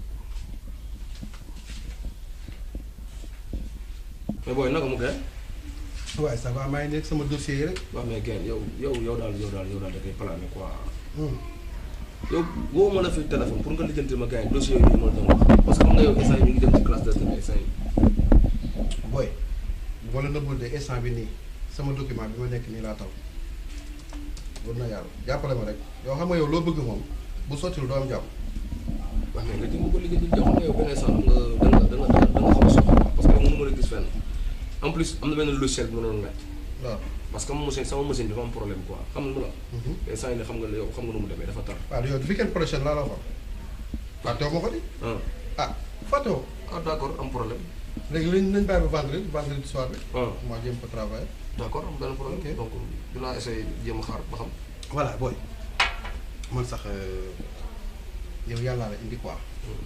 mais booy naka mu gën. waaye ça va maa ngi nekk sama dossier yi rek. waaw mais gën yow yow yow daal yow daal yow daal da koy plané quoi. Hmm. yow woo ma la fi téléphone pour nga lijjanti ma gars yi dossier yooyu ma la doon wax parce que xam nga yow instant yi ñu ngi dem ci classe de terrain instant yi. booy bu ma la nëbbul de instant bi nii sama document bi ma nekk nii laa taw wër na yàlla jàppale ma rek yow xam nga yow loo bëgg moom bu sottil doo am jàmm. waaw mais nga jëm ko lijjanti yow xam nga yow benn instant xam nga da nga da nga da nga xaw a soxla parce que yow mënu ma la gis fenn en plus am na benn logiciel bi ma doon laaj. waaw parce que machine sama machine bi dafa am problème quoi xam nga lu la. instant yi ne xam nga yow xam nga nu mu demee dafa tar. waaw yow weekend prochain laa la wax fàttewu ma ko di. ah fàttewu. ah d' accord am problème. léegi lañ nañ bàyyi ba vendredi vendredi soir bi. ah ma jéem ko travailler. d' accord am benn problème. donc dinaa essayer jéem a xaar ba xam. voilà booy man sax yow yàllaa la indi quoi.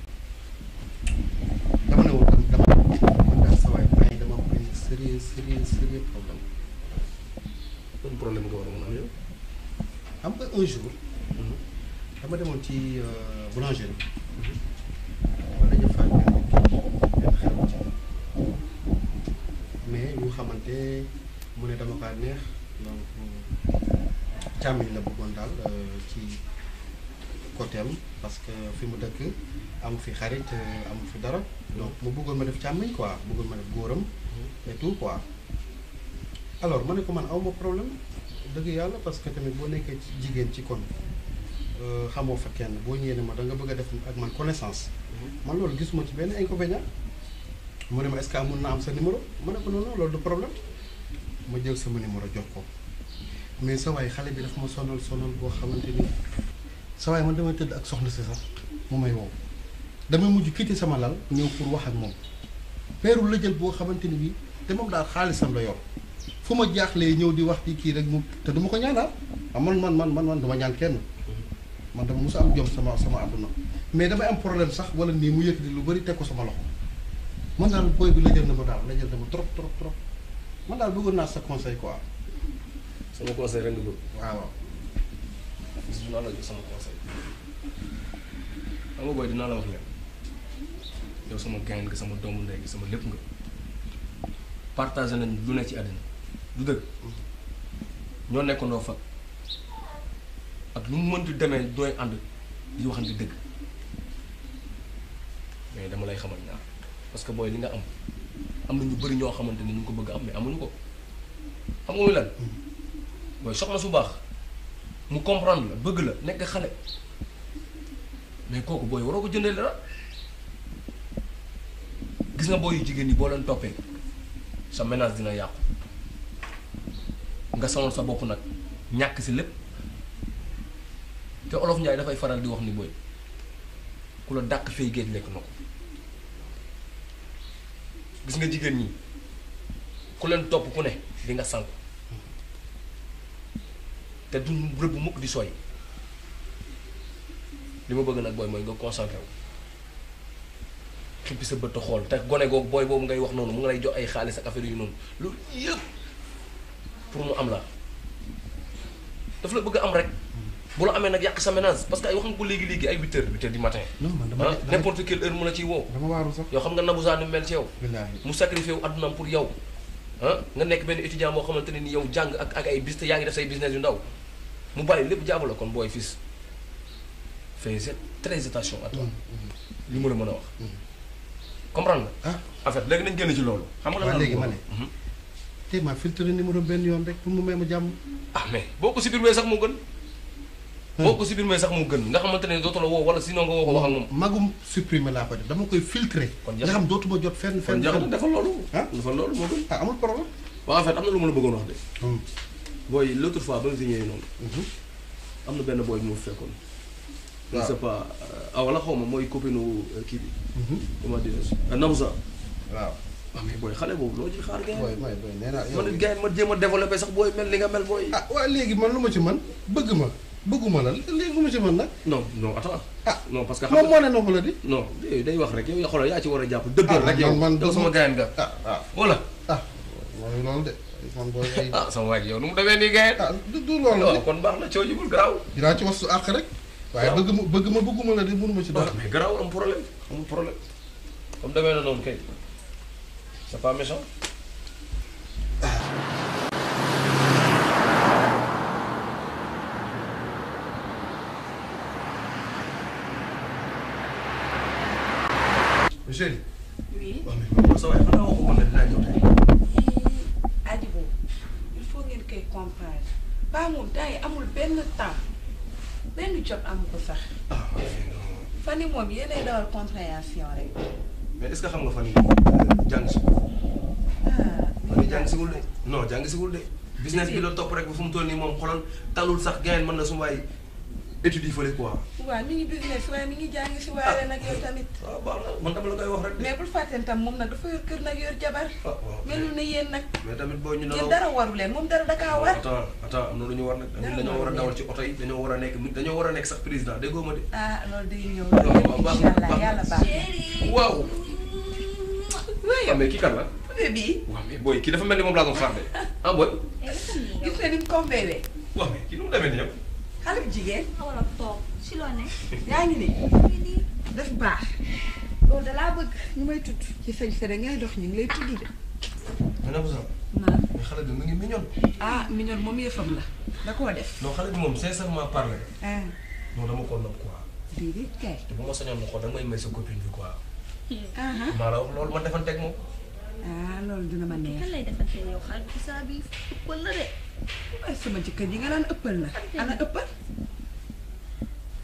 dama ne woon dama man daal sa waay bàyyi dama am ay sérieux sérieux sérieux problème. ban problème nga war a mën a am yow. xam nga un jour. dama demoon ci boulangerie. ma dañu faa benn xew ci mais ñu xamante mu ne dama kaa neex donc càmmiñ la bëggoon daal ci côté am parce que fi mu dëkk amu fi xarit amu fi dara donc mu bëggoon ma def càmmiñ quoi bëggoon ma def góoram et tout quoi alors ma ne ko man aw ma problème dëgg yàlla parce que tamit boo nekkee ci jigéen ci kon xamoo fa kenn boo ñëwee ne ma da nga bëgg a def ak man connaissance man loolu gisuma ci benn inconvénient mu ne ma est-ce que amoon na am sa numéro ma ne ko non non loolu du problème ma jël sama numéro jox ko mais sa waay xale bi dafa ma sonal sonal boo xamante ni sa waay man damay tëdd ak soxna si sax mu may wow damay mujj quitté sama lal ñëw pour wax ak moom peeru la jël boo xamante ni bii te moom daal xaalisam la yor fu ma jaaxlee ñëw di wax di kii rek mu te duma ko ñaanal ah man man man man man dama ñaan kenn man dama musa am jom sama sama àdduna mais damay am problème sax wala nii mu yëkkati lu bari teg ko sama loxo man daal booy bi la jël na ma daal la jël na ma trop trop trop man daal bëggoon naa sa conseil quoi. sama conseil rek nga bëgg. waaw waaw. gis naa la jox sama conseil xam nga booy dinaa la wax leen yow sama gain nga sama doomu ndey nga sama lépp nga partagé nañ lu ne ci àddina du dëgg ñoo nekkandoo fa ak nu mu mënti demee dooy ànd di waxante dëgg mais dama lay xamal ñaar parce que booy li nga am am na ñu bëri ñoo xamante ni ñu ngi ko bëgg am mais amuñu ko xam nga muy lan booy soxna su baax mu comprendre la bëgg la nekk xale mais kooku booy waroo ko jëndee dara gis nga booy yu jigéen ñi boo leen toppee sa ménage dina yàqu nga sonal sa bopp nag ñàkk si lépp te olof Njaay dafay faral di wax ni booy ku la dàq fay géej lekk na ko gis nga jigéen ñi ku leen topp ku ne di nga sànku te du rëbb mukk di sooy li ma bëgg nag booy mooy nga concentré wu xippi sa bët a xool te gone googu booy boobu ngay wax noonu mu ngi lay jox ay xaalis ak affaire yu noonu loolu yëpp pour mu am la daf la bëgg am rek bu la amee nag yàq sa ménage parce que ay wax nga ko léegi-léegi ay huit heures huit heures du matin non man dama ah n'importe quelle heure mu la ciy woo dama waaru sax. yow xam nga Nabou Zane ni mu mel ci yow billaahi mu sacrifié wu addunaam pour yow ah nga nekk benn étudiant boo xamante ne ni yow jàng ak ak ay bis te yaa ngi def say business yu ndaw mu bàyyi lépp jaabu la kon booy fils fais très attention à toi li ma la mën a wax comprendre nga en fait léegi nañ génn ci loolu xam nga la waaw lan léegi la ma ne. tey maa filtré numéro benn yoon rek pour mu may ma jàmm. ah mais boo ko supprimer sax moo gën boo ko supprimer sax moo gën nga xamante ne dootu la woo wala sinon nga woo ko wax ak moom magum supprimer laa ko def dama koy filtré. kon nga xam dootuma jot fenn kon fenn. jeex na defal loolu ah defal loolu moo gën ah amul problème. waaw en fait am na lu ma la bëggoon wax de booy l'autre fois ba nga fi ñëwee noonu am na benn booy bu ma fekkoon je ne sais pas ah wala xaw ma mooy copine kii bi comment dire Nabouza waaw waaw mais booy xale boobu loo ci xaar gars booy mooy booy nee naa man it gars yi ma jéem a développé sax booy mel li nga mel booy ah waaw léegi man lu ma ci man bëgg ma bëgguma la léegi lu ma ci man nag. non non attends ah non parce que moom moo ne noonu la di. non yooyu day wax rek yow xoolal yaa ci war a jàpp dëggal rek yow man man yow sama gaayan nga ah ah wala ah mooy loolu de man booy ay. ah sama waay yow nu mu demee nii gaayan ah du du loolu waaw kon baax na coow jibul garaaw dinaa ci wax su àq rek. waaye bëgg ma bëgg ma bëgguma la de mënuma ci dara. mais garaaw am problème amul problème comme demee na noonu kay c'est pas méchant chéri. oui. waaw mais sa waay xanaa waxu ko ne dinaa ñëw tey aji boobu il faut ngeen koy comprendre ba moom temps yi amul benn temps benn jot amu ko sax fan yi moom yéenay dawal compréhension rek mais est-ce que xam nga fan yii jàng si fan yii jàng siwul de non jàng siwul de business bi la topp rek ba fu mu toll nii moom xoolal talul sax gain mën na su waay études yi fële quoi waaw mi ngi business waaye mi ngi jàng si waale nag yow tamit waaw baax na man dama la koy wax rek de mais bul fàtteen tam moom nag dafa yor kër nag yor jabar melul ne yéen nag mais tamit boo ñu yéen dara waru leen moom dara dakaa war attends attends am na lu ñu war nag ñun dañoo war a dawal ci oto yi dañoo war a nekk dañoo war a nekk sax président déggoo ma de ah loolu day ñëw waaw baax na incha allah yàlla baax na waaw waaw mais kii kan la bébé bii waaw mais booy kii dafa mel ni moom laa doon xaar de ah booy gis nga ni mu compéré waaw mais kii nu mu demee nii yow xale bu jigéen wala toog si loo ne. yaa ngi nii def baax loolu da laa bëgg ñu may tudd ci sañ sa ngay dox ñu ngi lay tudd de mais nag sax naan mais xale bi mu ngi mignon ah mignon moom yëfam la da koo def non xale bi moom sincèrement parler ah non dama ko nopp quoi déedéet kay te bu ma sañoon na xool da nga may may sa copine bi quoi ah maa la wax loolu ma defanteeg moom ah loolu dina ma neex kan lay defante yow xarit bi saa bi ëppal la de. ay sama jëkkër ji nga naan ëppal na ana ëppal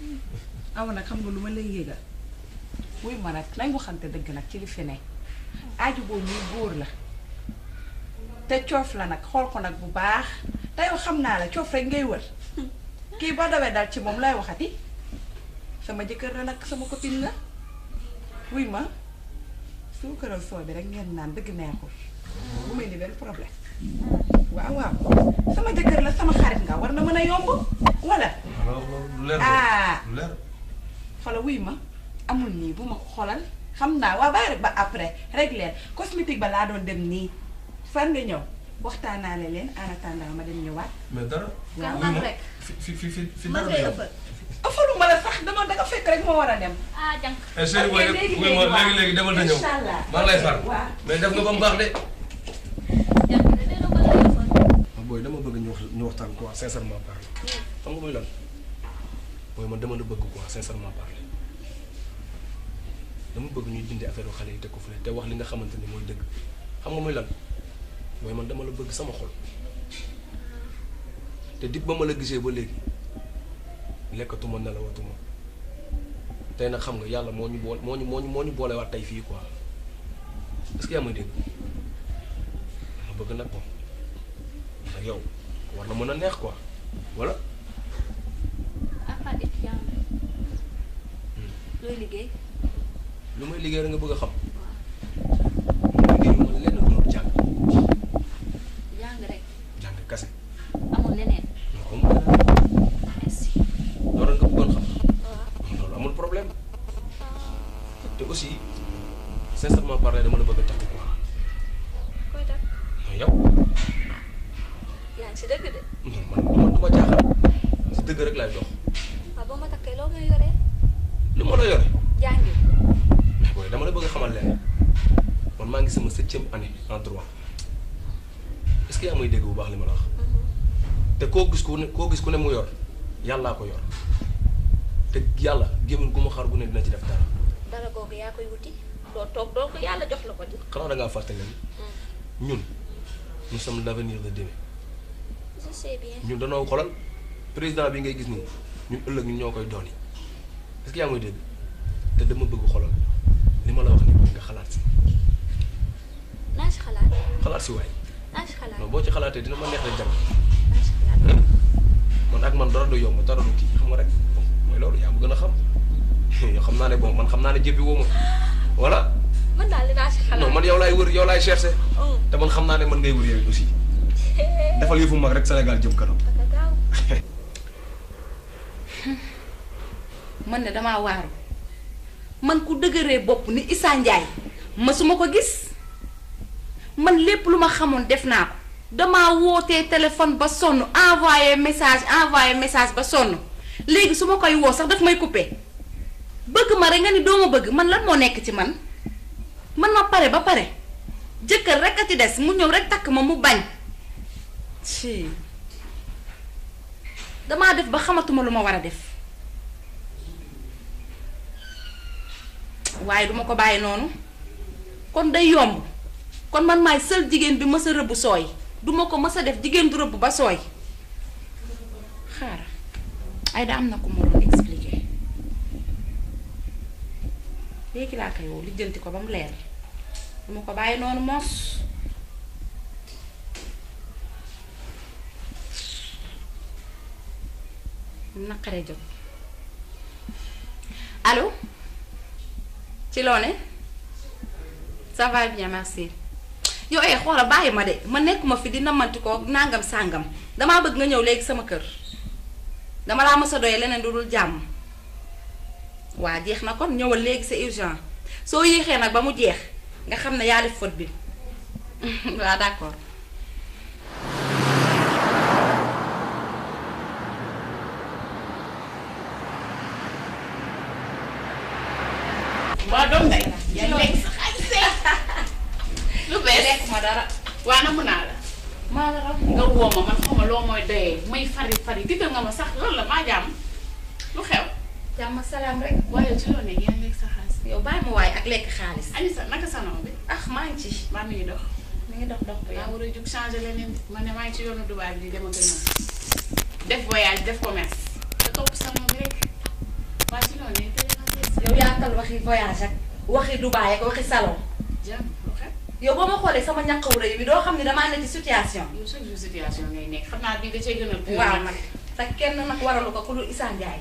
aw nag xam nga lu ma lay yëgal wuy ma nag nañ waxante dëgg nag ci li fi ne aaju boobu muy góor la te coof la nag xool ko nag bu baax te yow xam naa la coof rek ngay wër kii boo dawee dal ci moom lay waxati sama jëkkër la nag sama copine la wuy ma suukaral soo bi rek ngeen naan dëgg neexul bu may ni benn problème waaw waaw sama jëkkër la sama xarit nga war na mën a yomb wala ah xoolal wuy ma amul nii bu ma ko xoolal xam naa waa bàyyi rek ba après rek leen cosmétique ba laa doon dem nii fan nga ñëw waxtaanaale leen en attendant ma dem ñëwaat. mais dara. Kan wuy ma rek. fi fi fi fi fi man dara ngay du ëppal. ëppalu ma la sax dama danga fekk rek moo war a dem. ah jànk. eh chérie booy léegi wuy ma léegi léegi léegi demal te ñëw. Incha allah. maa ngi lay far. waaw. mais def nga ba mu baax de. booy dama bëgg ñu wax ñu waxtaan quoi sincèrement parler. xam nga muy lan booy man dama la bëgg quoi sincèrement parler dama bëgg ñuy dindi affaire xale yi teg ko fële te wax li nga xamante ni mooy dëgg xam nga muy lan booy man dama la bëgg sama xol te dib ba ma la gisee ba léegi lekkatuma nelawatuma tey nag xam nga yàlla moo ñu boole moo ñu moo ñu moo ñu boolewaat tey fii quoi est-ce que yaa may dégg ma bëgg nag moom nag yow war na mën a neex quoi voilà à part étudiant looy liggéey. lu may liggéey rek nga bëgg a xam liggéeyu ma lenn lu dul jàng jàng rek jàng kase amul leneen. non amul leneen merci. loolu nga bëggoon xam waaw. loolu amul problème te aussi sincèrement parler dama la bëgg a takk quoi koy def mais yow yaa ngi si dëgg de. non man man du ma jaaxal si dëgg rek laay dox waaw boo ma takkee loo ngay yoree. lu ma la yore jàngi. mais booy dama la bëgg a xamal leen man maa ngi sama septième année en droit est-ce que yaa may dégg bu baax li ma la wax te koo gis ku ne koo gis ku ne mu yor yàllaa ko yor te yàlla gémmiñ gu ma xar gu ne dina ci def dara dara googu yaa koy wuti. doo toog doo ko yàlla jox la ko di. xanaa da ngaa fàtte leen ñun nous sommes l'avenir de demain je sais bien. ñun danoo xolal président bi ngay gis nii ñun ëllëg ñun ñoo koy doon yi est-ce que yaa may dégg te dama bëgg xolal li ma la wax nii mooy nga xalaat si naa si xalaat. xalaat si waay naa si xalaat. non boo ci xalaatee dina ma neex rek jàng naa si xalaat. man ak man dara du yomb dara du kii xam nga rek mooy loolu yaa ma gën a xam yow xam naa ne bon man xam naa ne jëppi woo ma voilà man daal dinaa si xalaat. non man yow laay wër yow laay cherché te man xam naa ne man ngay wër yow aussi defal yëfu mag rek Sénégal jëm kanam man ne damaa waaru man ku dëgëree bopp ni Issa Ndiaye masuma ko gis man lépp lu ma xamoon def naa ko damaa wootee téléphone ba sonn envoyé message envoyé message ba sonn léegi su ma koy woo sax daf may coupé bëgg ma rek nga ni doo ma bëgg man lan moo nekk ci man man ma pare ba pare jëkkër rek a ci des mu ñëw rek takk ma mu bañ ci damaa def ba xamatuma lu ma war a def waaye duma ko bàyyi noonu kon day yomb kon man maay sël jigéen bi mës a rëbb sooy duma ko mës a def jigéen du rëbb ba sooy xaar ay da am na ko ma doon expliquer léegi laa koy woo lijjanti ko ba mu leer duma ko bàyyi noonu moos naqaree jot allo ci loo ne ça va bien merci yow eh xoola bàyyi ma de ma nekkuma fi di namanti ko nangam sàngam damaa bëgg nga ñëw léegi sama kër dama laa mës a doyee leneen du dul jàmm waa jeex na kon ñëwal léegi c'est urgent soo yéexee nag ba mu jeex nga xam ne yaa def faute bi waa d'accord waa doom day yaa ngi lekk sa xaalis lu bees lekk ma dara waa na mun naa la maa la raw nga woo ma man xaw ma loo mooy doyee may fari fari tiital nga ma sax loolu la maa jàmm lu xew jàmm salaam rek waaye ci loo ne yaa ngi lekk sa xaalis yow bàyyi ma waaye ak lekk xaalis Anissa naka sa noo bi ah maa ngi ci maa mi ngi dox mi ngi dox dox bu yaa yàgg war a jug changer leneen de man ne maa ngi ci yoonu Dubaay bi di dem ak a ñëw def voyage def commerce te topp sama bi rek waa ci loo ne tey yow yaatal waxi voyage ak waxi Dubaay ak waxi salon jàmm lu xew yow boo ma xoolee sama ñàkkawu rëy bi doo xam ne damaa ne ci situation. yow chaque jour situation ngay nekk xam naa bii da cee gën a. pire waaw nag te kenn nag waralu ko ku dul Issa Ndiaye.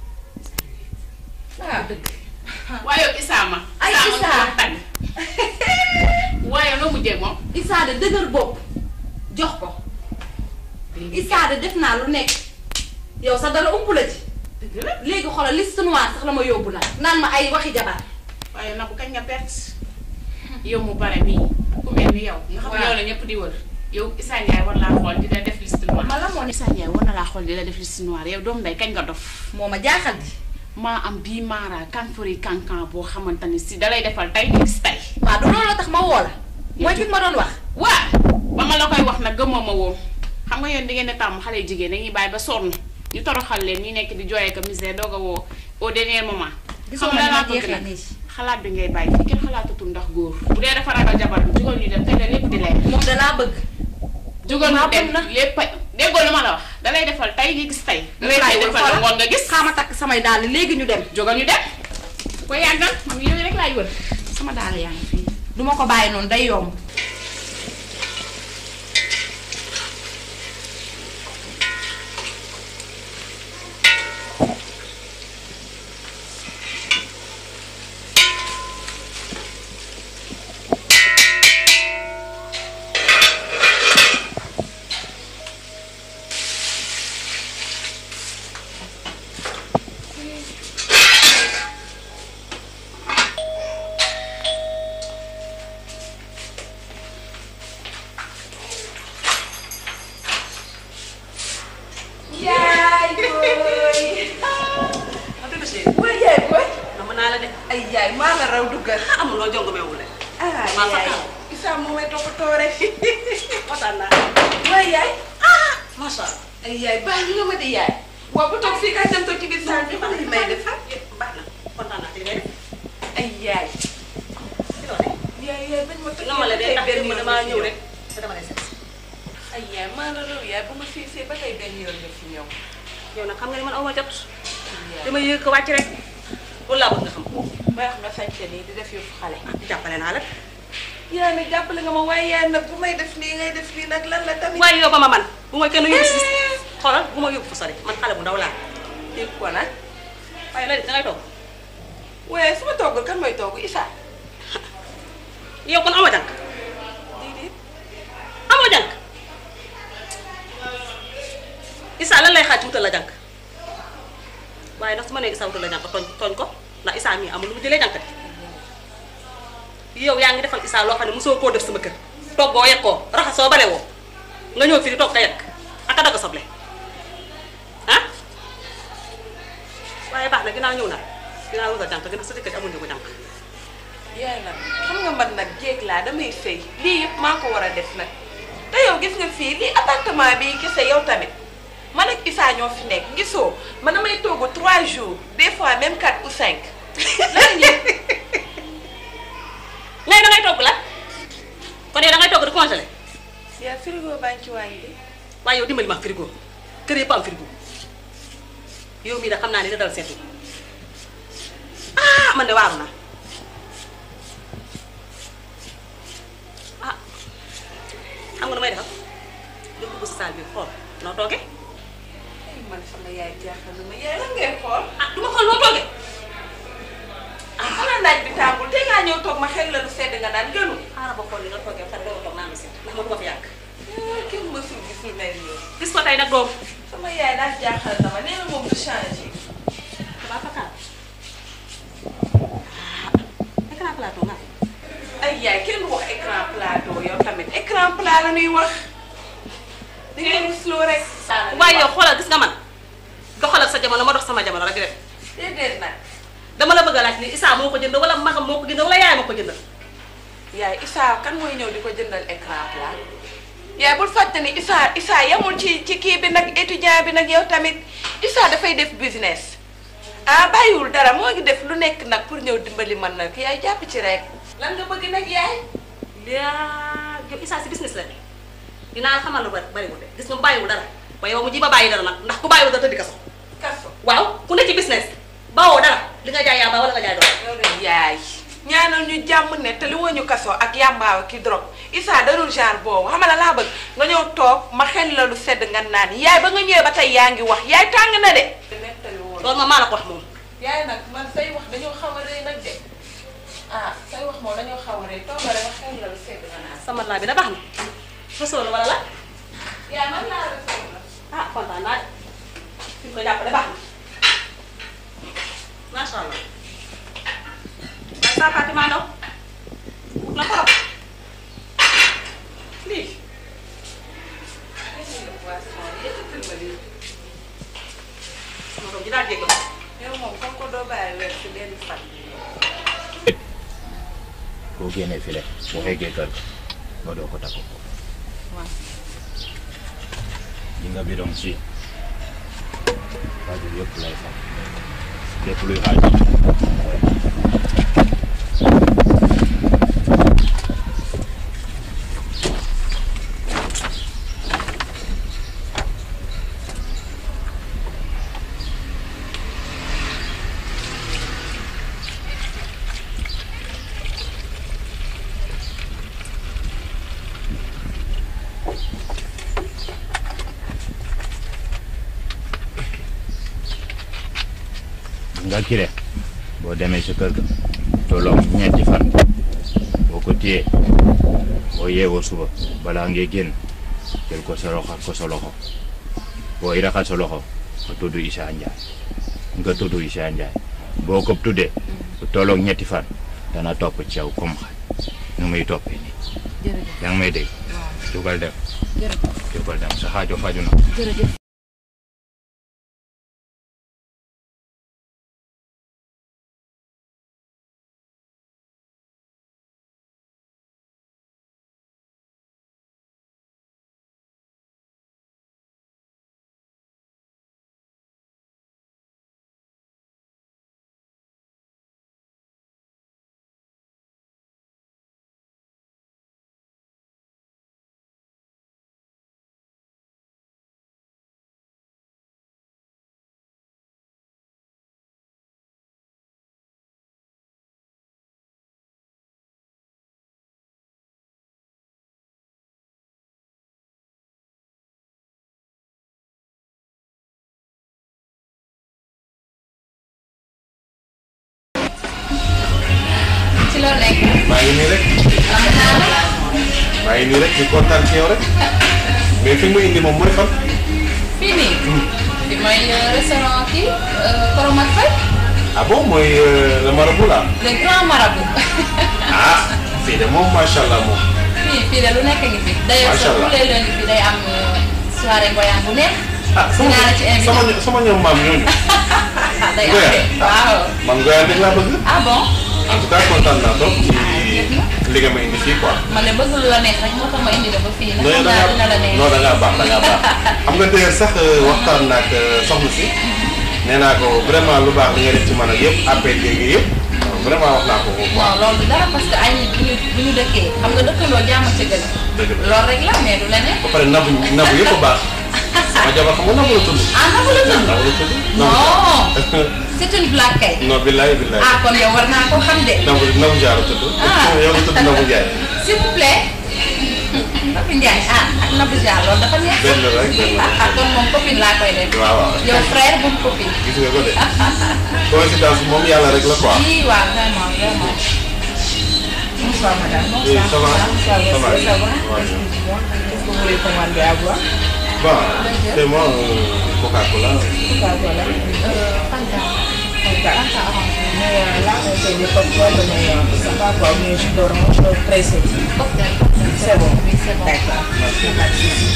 waaw dëgg. waaye yow Issa ma. ay Issa tànn. waaye noo mujjee moom. Issa de dëgër bopp jox ko. Issa de def naa lu nekk. yow sax dara ump la ci. dëgg la léegi xoolal liste noire sax la ma yóbbu nag naan ma ay waxi jabar. waaye nag bu kañ nga perte. yow mu bare mii ku mel ni yow. nga xam ne yow la ñëpp di wër. yow Issa Ndiaye war laa xool di la def liste noire. ma la moo ne Issa Ndiaye war na laa xool di la def liste noire yow doom day kañ nga dof. moo ma jaaxal di. maa am bii maara kanfori kankan boo xamante ni si dalay defal tey di gis tey. waaw du loolu la tax ma woo la. mooy ki ma doon wax. waa ba ma la koy wax nag gëmoo ma woon xam nga yéen di ngeen di tàmm xale jigéen dañuy bàyyi ba sonn ñu toroxal leen ñu nekk di jooyee ko misère doog a woo au dernier moment. gisoo xam ma nga ni ma laa bëgg jeexee nag nii. xalaat bi ngay bàyyi fi kenn xalaatatul ndax góor. bu dee dafa ragal jabar bi jugal ñu dem tey la lépp di leer. moom da laa bëgg. jugal maa ñu dem bëgg lépp a déggoo lu ma la wax dalay defal tey nga gis tey. dalay defal la ngoon nga gis. xaama takk samay dàll léegi ñu dem. jógal ñu dem bu ko yàggal man yooyu rek laay wër sama daal yaa ngi fii. duma ko bàyyi noonu day yomb. yaay booy. ma dëgg si. waaye yaay booy. nam naa la de. ay yaay maa la raw duggal. amul loo jongo meewul de. ah maa fa yaay kaw. Issa moo may toppatoo rek. kontaan naa. waaye yaay. ah macha allah. ay yaay baax nga ma di yaay. waaw bu toog fii kay dem toog ci biir saal bi xool li may def. baax na kontaan naa ci li ngay def. ay yaay. ci loolu yaay yaay bañ ma toj. na ma la de ndax benn démb yoon damaa nga fi ñëw rek te dama lay seet. ay yaay maa la raw yaay bu ma fiisee ba tey benn yoon nga fi ñëw. yow nag xam nga ni man aw ma jot. dama yëg ko wàcc rek. loolu laa bëgg nga xam. ba wax nga sañte nii di def yëfu xale. jàppale naa la. yaa nag jàppale nga ma waaye yaay nag bu may def nii ngay def nii nag lan la tamit. waaye yow ba ma man bu ma kenn yóbbu si xoolal bu ma yóbbu fa sori man xale bu ndaw laa. dégg ko nag. waaye la dangay toog. waaye su ma toggul kan mooy togg Issa. yow kon amoo jànk. déedéet. amoo jànk. Issa lan lay xaaj wutal la jànk. waaye nag su ma nee Issa wutal la jànk tooñ tooñ ko ndax Issa mii amul lu mu jëlee jànk de. yow yaa ngi defal Issa loo xam ne mosoo koo def sama kër. toggoo yekkoo raxasoo bare woo nga ñëw fii di toog ka yekk ak a dagg soble ah waaye baax na ginnaaw ñëw na ginnaaw wutal jànk gën a sa jëkkër amul ñu ko jànk. yaay nag xam nga man nag jéeg laa damay sëy lii yëpp maa ko war a def nag te yow gis nga fii lii appartement bi kese yow tamit man ak Issa ñoo fi nekk gisoo man damay togg 3 jours des fois même 4 ou 5 lan ñuy léegi da ngay togg la kon yow da ngay togg di congelé yaa frigo baa ngi ci waañ bi waaye yow dimbali ma frigo kër yëpp am frigo yow mii da xam naa ne da dal seetu ah man de waaru naa ah xam nga nu may defal nga dugg si saal bi xool noo toogee ay man sama yaay jaaxal na ma yaay lan ngay xool ah du ma xool noo toogee ah xanaa naaj bi tàngul te ngaa ñëw toog ma xel la lu sedd nga naan gënu xaaral ba xool li nga toogee pare doo toog naa ma seet ndax ma du ma fi yàgg kenn mësul gis lu mel nii gis ko tey nag doom sama yaay daal jaaxal na ma nee na moom du changé ba fakkaat écran plateau nga ay yaay kenn du wax écran plateau yow tamit écran plat la ñuy wax da ngeen rusloo rek. waaye yow xoolal gis nga man doxalal sa jamono ma dox sama jamono rek di def déedéet nag. dama la bëgg a laaj ni Issa moo ko jënd wala magam moo ko jënd wala yaay moo ko jëndal. yaay Issa kan mooy ñëw di ko jëndal écran plat. yaay bul fàtte ni Issa Issa yamul ci ci kii bi nag étudiant bi nag yow tamit Issa dafay def business. ah bàyyiwul dara moo ngi def lu nekk nag pour ñëw dimbali man nag yaay jàpp ci rek. lan nga bëgg nag yaay. yaa yow Issa si business la ne dinaa xamal lu bari bariwul de gis nga bàyyiwul dara waaye yow mu ji ba bàyyi dara nag ndax ku bàyyiwul dara tëddi kaso. kaso waaw ku ne ci business bawoo dara li nga jaay yaa ba wala nga jaay doon. loolu yaay ñaanal ñu jàmm ne te li woo ñu kaso ak yàmbaaw ki drogue Issa darul genre boobu xam nga la laa bëgg nga ñëw toog ma xel la lu sedd nga naan yaay ba nga ñëwee ba tey yaa ngi wax yaay tàng na de. loolu ma maa la ko wax moom. yaay nag man say wax dañoo xaw a rëy nag de ah say wax moom dañoo xaw a rëy toogale ma xel la lu sedd nga naan. sama laa bi da baax na. fasoo la wala la. yaay man laa la sedd la. ah kontaan naa de. fi mu ko jàppale baax na. macha allah. waaye saa Fatima Ndaw. la torop. lii. sama doom ji daal jéggi ko. yow moom comme ko doo bàyyi weer si benn fan. boo génnee file boo eggee kër ga nga doo ko takk ko waaw li nga bidon si xaaju yëpp lay fam lépp luy xaaju nga kire boo demee sa kër ga tolloom ñeenti fan boo ko téyee boo yeewoo suba balaa ngay génn jël ko sa loxo ko sa loxo booy raxas sa loxo nga tudd Issa Ndiaye nga tudd Issa Ndiaye boo ko tuddee bu tolloog ñetti fan dana topp ci yow comme xaj nu muy toppee nii jërëjëf yaa ngi may dégg jugal dem jërëjëf jugal dem sa xaajo faju na jërëjëf ci loolu nekk maa ngi nii rek maa ngi nii rek di kontaan ci yow rek mais fi mu indi moom mooy fan. fii nii fi mooy restaurant kii Koromak Faye ah bon mooy le marabout là. le grand marabout ah fii de moom macha allah moom. fii fii de lu nekk ngi fi d'ailleurs Macha sax Allah. tous les lundis fii day am soirée ngoyaan bu neex ah sama dinaa la ci invité sama ño- sama ñoom maam ñooñu. day am Ngoyaan. de waaw man ngoyaan rek laa bëgg. ah bon en tout cas kontaan naa trop ci li nga ma indi fii quoi. man de bëgg lu la neex rek moo tax ma indi la ba fii non nag da xam naa dina la ngaa neex non da ngaa baax da ngaa baax xam nga d'ailleurs sax waxtaan naa ak soxna si nee naa ko vraiment lu baax li nga def ci man ak yëpp appel léegi yëpp vraiment wax naa ko ko quoi. non loolu du dara parce que ay nit bu ñu bu ñu dëkkee xam nga dëkkandoo jàmm ci gën dëgg la loolu rek la mais du leneen ba pare nabu nabu yëpp a baax sama jabar xam nga nabu la tudd. ah nabu la tudd nabu la tudd. non c'est une blague kay non billaay billaay. ah kon yow war naa ko xam de nabu nabu jaar la tudd. Ah. yow nga tudd nabu Ndiaye. s'il vous plaît Nabu Ndiaye ah ak Nabu Jaar loolu dafa neex benn la rek benn la. ah ah kon moom copine laa koy def waaw waaw. yow frère bu copine gis nga ko de. coïncidence moom yàlla rek la quoi. oui waaw vraiment vraiment Bonsoir madame. Oui, ça va. Bonsoir. Ça va. Ça va. Ouais. Qu'est-ce que vous voulez commander à boire Bon, c'est moi euh, Coca-Cola. Coca-Cola. Euh, Fanta. Fanta. Fanta orange. Mais euh, là, on fait des cocktails, mais euh, ça va quoi, mais jus d'orange euh, pressé. Cocktail. C'est bon. Oui, c'est bon. D'accord. Merci. Pas de souci.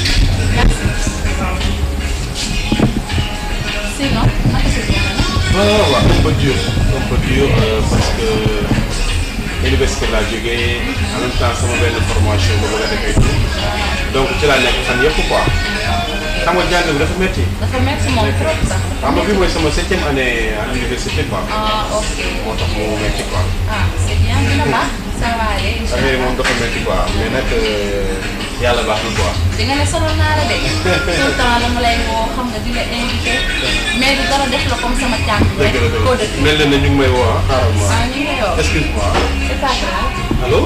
sinon naka si biir Non, non, waaw un peu dur. Un peu dur euh, parce que université laa jógee en même temps sama benn formation ba bëgg a defee tout. Donc ci laa nekk fan yëpp quoi. Xam nga jàng bi dafa métti. dafa métti moom trop sax Xam nga bii mooy sama septième année à l'université quoi. ah ok moo tax mu métti quoi. ah c'est bien dina baax ça va aller affaire yi moom dafa métti quoi mais nag euh, yàlla baax na quoi. di nga ne sonal naa la de tout le temps dama lay woo xam nga di la invité mais du dara def la comme sama cànk rek dëgg la koo dëgg dëkk mel na ne ñu ngi may woo ah xaaral ma. ah ñu ngi lay woo excuse-moi. c'est pas grave allo.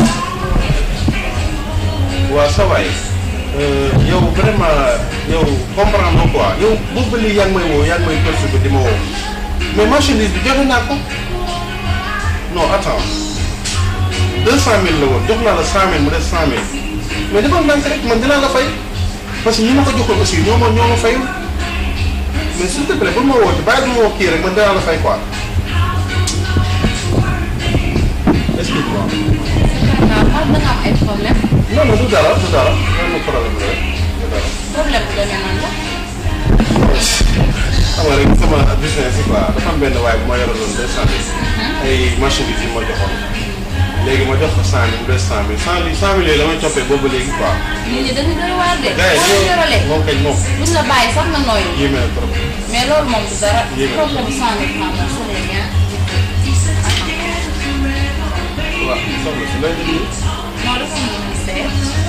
waaw ça va yow vraiment yow comprendre nga quoi yow boobu ba léegi yaa ngi may woo yaa ngi may perturbé di ma woo mais marchandise bi joxe naa ko non attends deux cent mille la woon jox naa la cent mille mu des cent mille mais dafa ndànk rek man dinaa la fay parce que ñi ma ko joxoon aussi ñoo ma ñoo ma fayul mais s'il te plaît bul ma woote bàyyi ma woo kii rek man dinaa la fay quoi excuse-moi. waaw xam da nga am ay problème non non du dara du dara non problème la rek du dara. problème bu demee nan la xam nga rek sama business yi quoi dafa am benn waaye bu ma yoraloon deux cent mille ay marchandises yi ma joxoon léegi ma jox ko cent mille mu des cent mille cent mille cent mille yooyu la may toppee boobu léegi quoi. nit ñi dañu doy waar de gars yi boo leen yoralee moom kañ moom buñ la bàyyi sax nga nooyu yéeme na trop. mais loolu moom du dara Yéeme na. problème bu cent mille francs moom c'est rien waaw soxna si lay déglu. non dafa am lu muy seet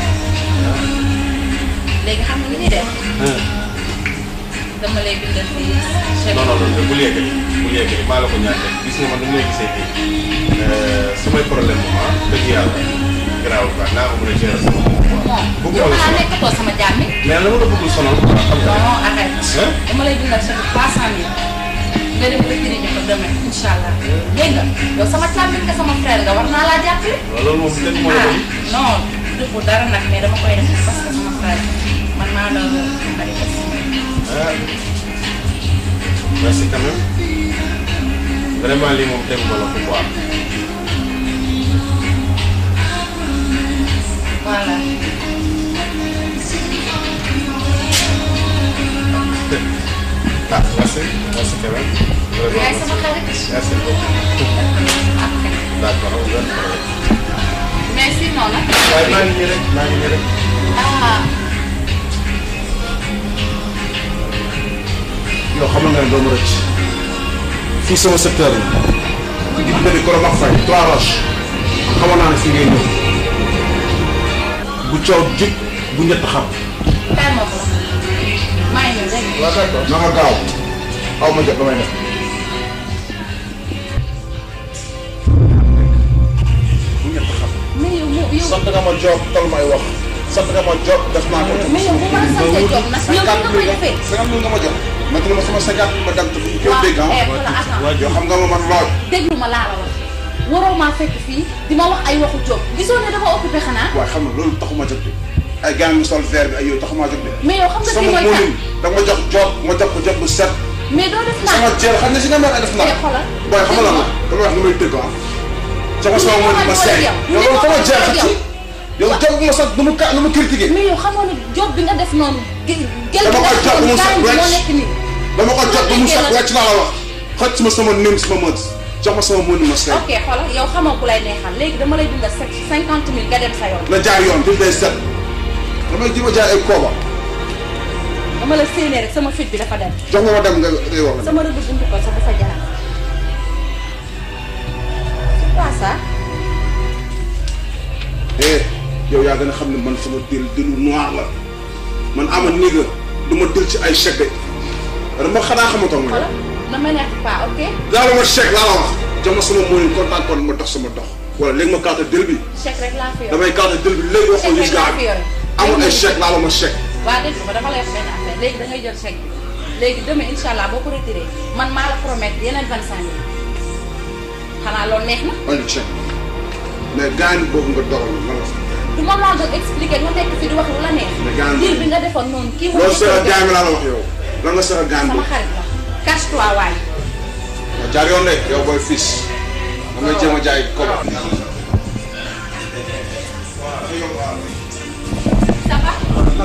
léegi xam nga li ñuy def dama lay bindal fii chèque non non non bul yeggali bul yeggali maa la ko ñaan rek gis nga man nu mu lay gisee fii samay problème moom ah dëgg yàlla garaaw quoi naa ko mën a gérer sama bopp quoi. moom bëgguma yow la xanaa sonal nekkatoo sama jàmmi mais la ma la bëggul sonal quoi xam nga. non arrête Hein? dama lay bindal chèque trois cent mille nga dem retiré ñu ko demain incha allah dégg nga yow sama càmmiñ nga sama frère nga war naa laa jàppale waaw loolu moom dëgg moo la ah bëgg. non defu dara nag mais dama koy def parce que sama frère man maa la bari ah merci quand même vraiment lii moom tegu ma la ko quoi. voilà ah merci merci quand même. vraiment yaay sama xarit merci beaucoup. d'accord amul benn problème. mais sinon nag waaye maa ngi nii rek maa ngi nii rek. ah yow xamal nga ne doo ma rëcc fii sama secteur la di bëri Koro Max Faye trois roches xamoon naa ne fi ngay ñëw bu coow jub bu ñett xam. père ma ko maa ngi ñëw dégg nga waaw d'accord na nga gaaw aw ma jot damay def. bu ñett xam. mais yow mu yow sant nga ma job tal may wax sant nga ma job def naa ko. mais yow bu ma la santee job nag yow nga koy defee cinquante mille nga ma jox ma ma sama cinquante ma dem te bu ko dégg ah. eh voilà attends yoo xam nga ma man lool. déglu ma laa la wax waroo maa fekk fii di ma wax ay waxu job gisoo ne dafa occupé xanaa waaye xam nga loolu taxuma jóg de ay gars yi sol verre bi ay yooyu taxuma jóg de. mais yow xam nga kii sama mooy moonin kan da nga ma jox job ma jox ko job bu set. mais doo def naa sama jël xam nga si nga mën a def naa. eh xoolal booy xam nga lan la dama wax nu may tëgg ah. sama sama moonin ma seey. yow loolu sama jël xat ci. yow job bu ma sax nu mu ka nu mu critiqué. mais yow xamoon ne job bi nga def noonu gel dama ko jox bu mu set moo wecc nekk nii dama ko jox bu mu set wecc laa la wax. xëcc ma sama nim sama mët jox ma sama moonin ma seey. ok xoolal yow xamoo ku lay neexal léegi dama lay dundal sept cinquante mille nga dem sa yoon na jaar yoon bi day set. damay ji ma jaay ay kooba. dama la séenee rek sama fit bi dafa dem jox nga ma dem nga ngay wax. sama rëdd buntu ko sax dafa jaar c'est quoi ça eh yow yaa gën a xam ne man sama dil dilu noir la man ama néega du ma dil ci ay chèque de dama xanaa xamatoo ma xoolal na ma neex pas ok daal ma chèque laa la wax jox ma sama moonin kontaan kon ma dox sama dox wala léegi ma carte dil bi chèque rek laa fi yor damay carte dil bi léegi waxoon chèque gis rek laa gaa fi yore amul ay chèque laa la ma chèque waa dégg nga dama lay wax benn affaire léegi da ngay jël chèque bi léegi demain incha allah boo ko retiré man maa la promettre yeneen vingt cinq mille xanaa loolu neex na andi chèque mais gaa yi boobu nga dogal ma la fa du ma laa doon expliquer nga nekk fi di wax lu la neex Mais gaañ diir bi nga defoon noonu kii loolu seera gaa mi laa la wax yow lan nga seera gaa mi sama xarit la cache toi waay nga jaar yoon de yow booy fils damay jéem a jaay koba ça va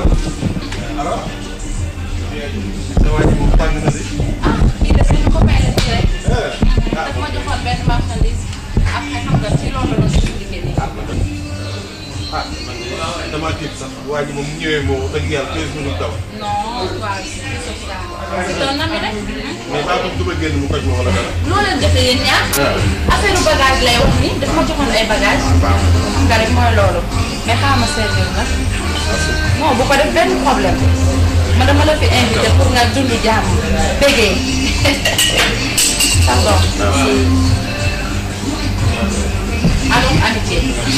ah kii def nañu ko may la nii rek daf ma joxoon benn marchandise après xam nga ci loolu la doon expliquer nii ah man de damaa tiit sax waa ji moom mu ñëwee moo dëgg yàlla 15 minutes daw. non waaw c'est ça c'est un ami rek mais maa ngi duba génn mu koj ma wala dara. loo leen defee yéen ñaar affaire bagage lay wax ni daf ma joxoon ay bagage xam nga rek mooy loolu mais xaaral ma servir nag non bu ko def benn problème ma dama la fi invité pour nga dund jàmm bégee pardon allons amitié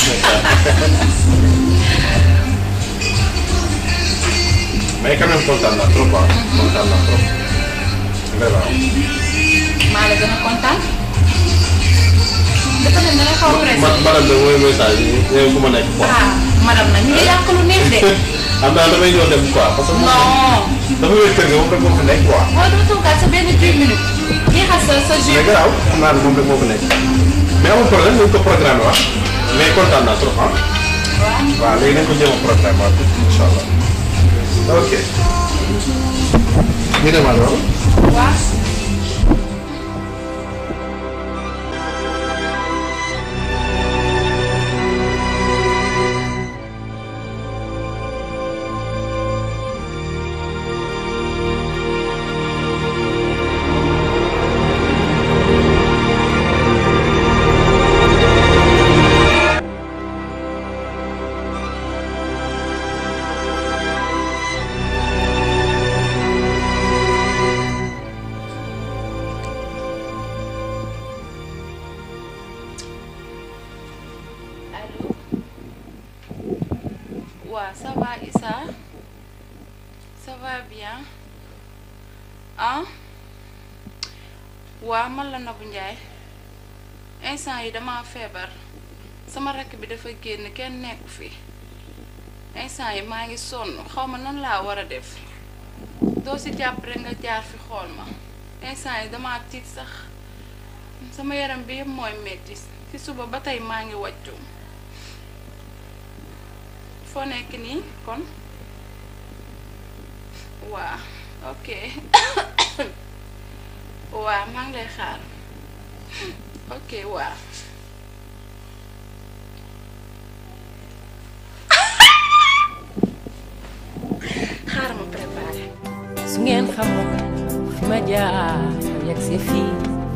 mais quand même kontaan naa trop ah kontaan naa trop vraiment. maa la gën a kontaan dafa ne danga xaw a pressé ma madame de mooy message yi yow fu ma nekk quoi. ah madame na ñu ngi yàq lu neex de am naa damay ñëw dem quoi parce que. non dafa wér kër ga moom rek moo fi nekk quoi. waaw doo toogaat sa benn 10 minutes jeexal sa sa jus mais garaaw xam naa ne moom rek moo fi nekk mais amul problème nañ ko programme waat mais kontaan naa trop ah. waaw léegi nañ ko jéem a programme waat incha allah ok. ñu dem alors. waaw Allô Ouais, ça va Issa Ça va bien Hein waa man la Nabou Ndiaye instant yi dama feebar sama rakk bi dafa génn kenn nekku fi instant yi maa ngi sonn xaw ma nan laa war a def doo si jàpp rek nga jaar fi xool ma instant yi dama tiit sax sama yaram bi yëpp mooy metti ci suba ba tey maa ngi wàccu foo nekk nii kon waa ok waa maa ngi lay xaar ok waa xaaral ma préparé su ngeen xamoon fi ma jaar yegg si fii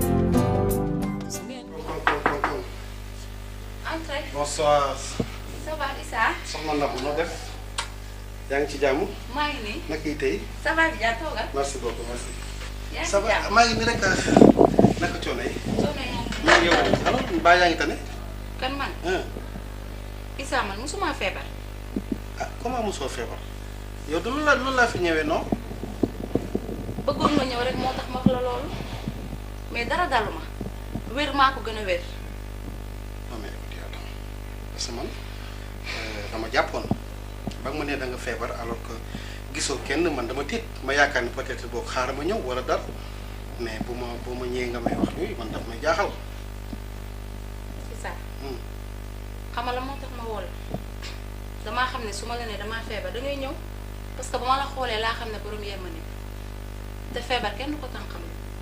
entrez bonsoir ça va Issa soxna Nabou noo def yaa ngi ci jàmm maa ngi nii naka yi tey ça va bi jaa toogal merci beaucoup merci yaa ngi ça ci va jàmm maa ngi nii rek naka coono yi coono yaa ngi maa ngi yow alors mbaa yaa ngi tane kan man ah Issa man musuma feebar ah comment mosoo feebar yow du loolu laa loolu laa fi ñëwee non bëggoon nga ñëw rek moo tax ma wax la loolu mais dara dalu ma wér maa ko gën a wér non mais écoute attends parce que man euh, dama jàppoon ba nga ma ne da nga feebar alors que gisoo kenn man dama tiit ma yaakaar ni peut-être boo xaaral ma ñëw wala dara mais bu ma bu ma ñëwee nga may wax yooyu man daf may jaaxal. Issa xam nga la moo tax ma woo la damaa xam ne su ma la nee damaa feebar da ngay ñëw parce que ba ma la xoolee laa xam ne borom yéema te feebar kenn du ko tànqam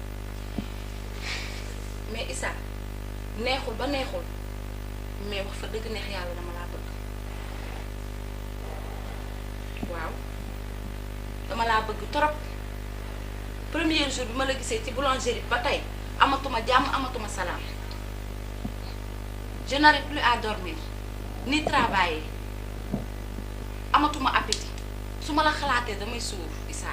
mais Issa neexul ba neexul mais wax fa dëgg neex yàlla dama laa bëgg waaw dama laa bëgg trop premier jour bi ma la gisee ci boulangerie ba tey amatuma jàmm amatuma salaam je n'arrive plus à dormir ni travailler amatuma appétit su ma la xalaatee damay suur Issa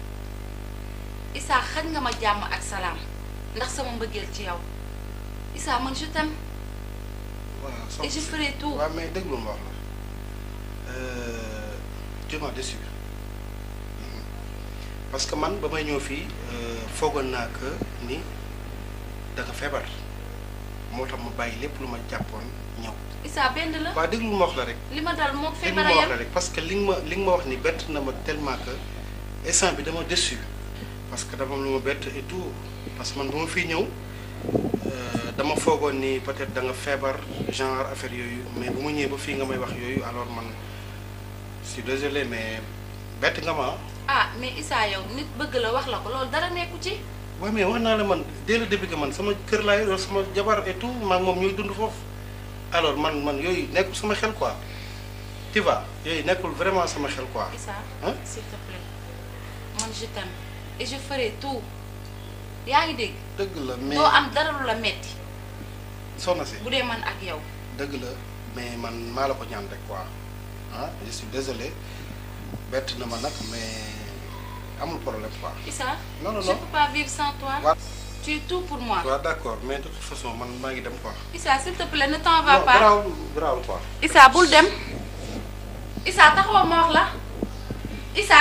Issa xañ nga ma jàmm ak salaam ndax sama mbëggeel ci yow Issa man je t'aime waaw et je ferai tout waaw mais déglu ma wax la tu m'as déçu parce que man ba may ñëw fii foogoon naa que ni da nga feebar moo tax ma bàyyi lépp lu ma jàppoon ñëw. Issa benn la waaw déglu ma wax la rek. li ma dal moo déglu feebar ma a wax yem la rek parce que li nga ma li nga ma wax ni bett na ma tellement que instant bi dama déçu parce que dama am lu ma bett et tout parce que man bu ma fii ñëw euh, dama foogoon ni peut-être da nga feebar genre affaire yooyu mais bu ma ñëwee ba fii nga may wax yooyu alors man je suis désolé mais bett nga ma ah. ah mais Issa yow nit bëgg la wax la ko loolu dara nekku ci waaw mais wax naa la man dès le début que man sama kër laa yor sama jabar et tout maa ngi moom ñuy dund foofu alors man man yooyu nekkul sama xel quoi tu vois yooyu nekkul vraiment sama xel quoi. Issa Hein? s'il te plaît man je t'aime et je ferai tout yaa ngi dégg dëgg la mais doo am dara lu la metti soxna si bu dee man ak yow dëgg la mais man maa la ko ñaan rek quoi ah je suis désolé bett na ma nag mais amul problème quoi. Issa non non je non peux pas vivre sans toi waaw tu es tout pour moi waaw d'accord mais de toute façon man maa ngi dem quoi. Issa s'il te plaît ne t'en va non pas garaawul garaawul quoi. Issa bul dem Issa taxawal ma wax la Issa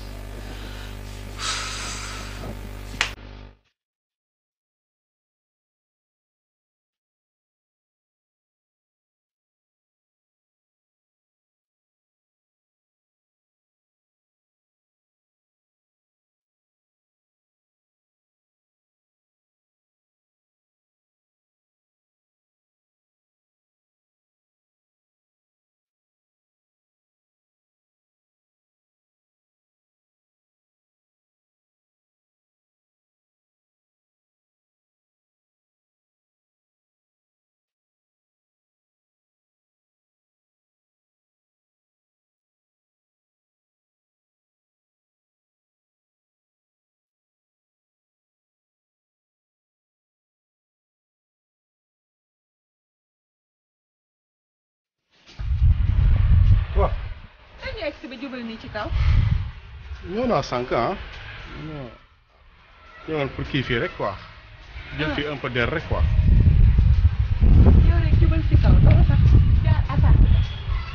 waaw. dañ ñu egg si ba jubal nii ci kaw. ñëw naa sànq ah. non ñëwoon pour kii fii rek quoi. jël fii un peu d'air rek quoi. yow rek jubal ci kaw doo sax jaar attaque la.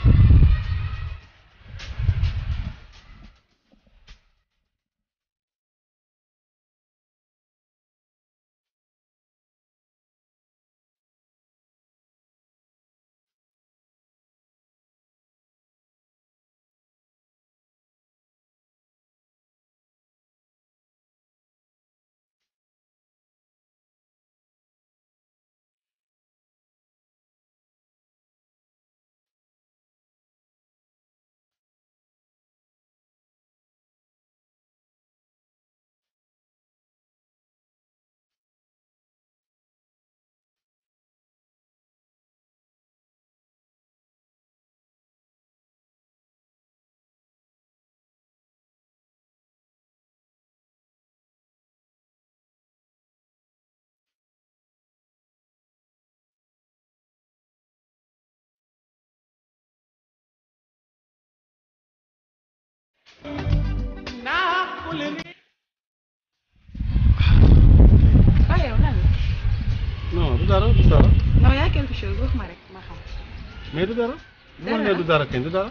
ah yow lan la. non du dara du dara. non y a quelque chose wax ma rek ma xam. mais du dara. bu ma nee du dara kañ du dara.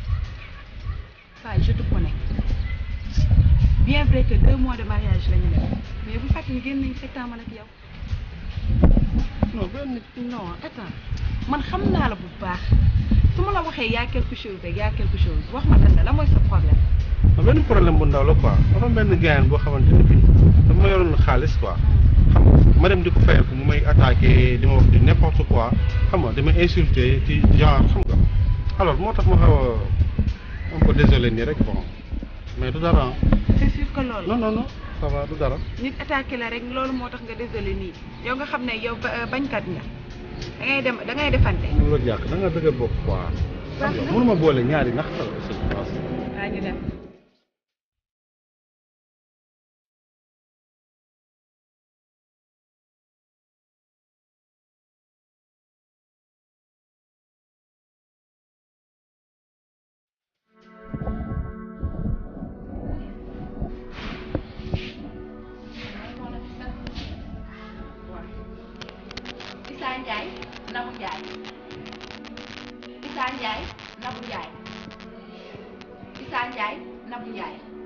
waaye je te connais bien vrai que deux mois de mariage la ñu def mais bu fàttali génn nañ sept ans man ak yow. non benn non attends man xam naa la bu baax su ma la waxee y a quelque chose rek y a quelque chose wax ma lan la la mooy sa problème. non benn problème bu ndaw la quoi dafa am benn gaayan boo xamante ne bii dafa ma yoroon xaalis quoi xam nga ma dem di ko fayal ko mu may attaqué di ma wax di n'importe quoi xam nga di ma insulté ci genre xam nga alors moo tax ma xaw a un peu désolé nii rek bon mais du dara c'est sûr que loolu. non non non ça va du dara. nit attaqué la rek loolu moo tax nga désolé nii yow nga xam ne yow ba- bañkat nga da ngay dem da ngay defante. mu la jàkk da nga dëgër bopp quoi. xam nga mënuma boole ñaari nax la aussi. waa ñu dem. Issa Ndiaye Nabou Ndiaye Issa Ndiaye Nabou Ndiaye Issa Ndiaye Nabou Ndiaye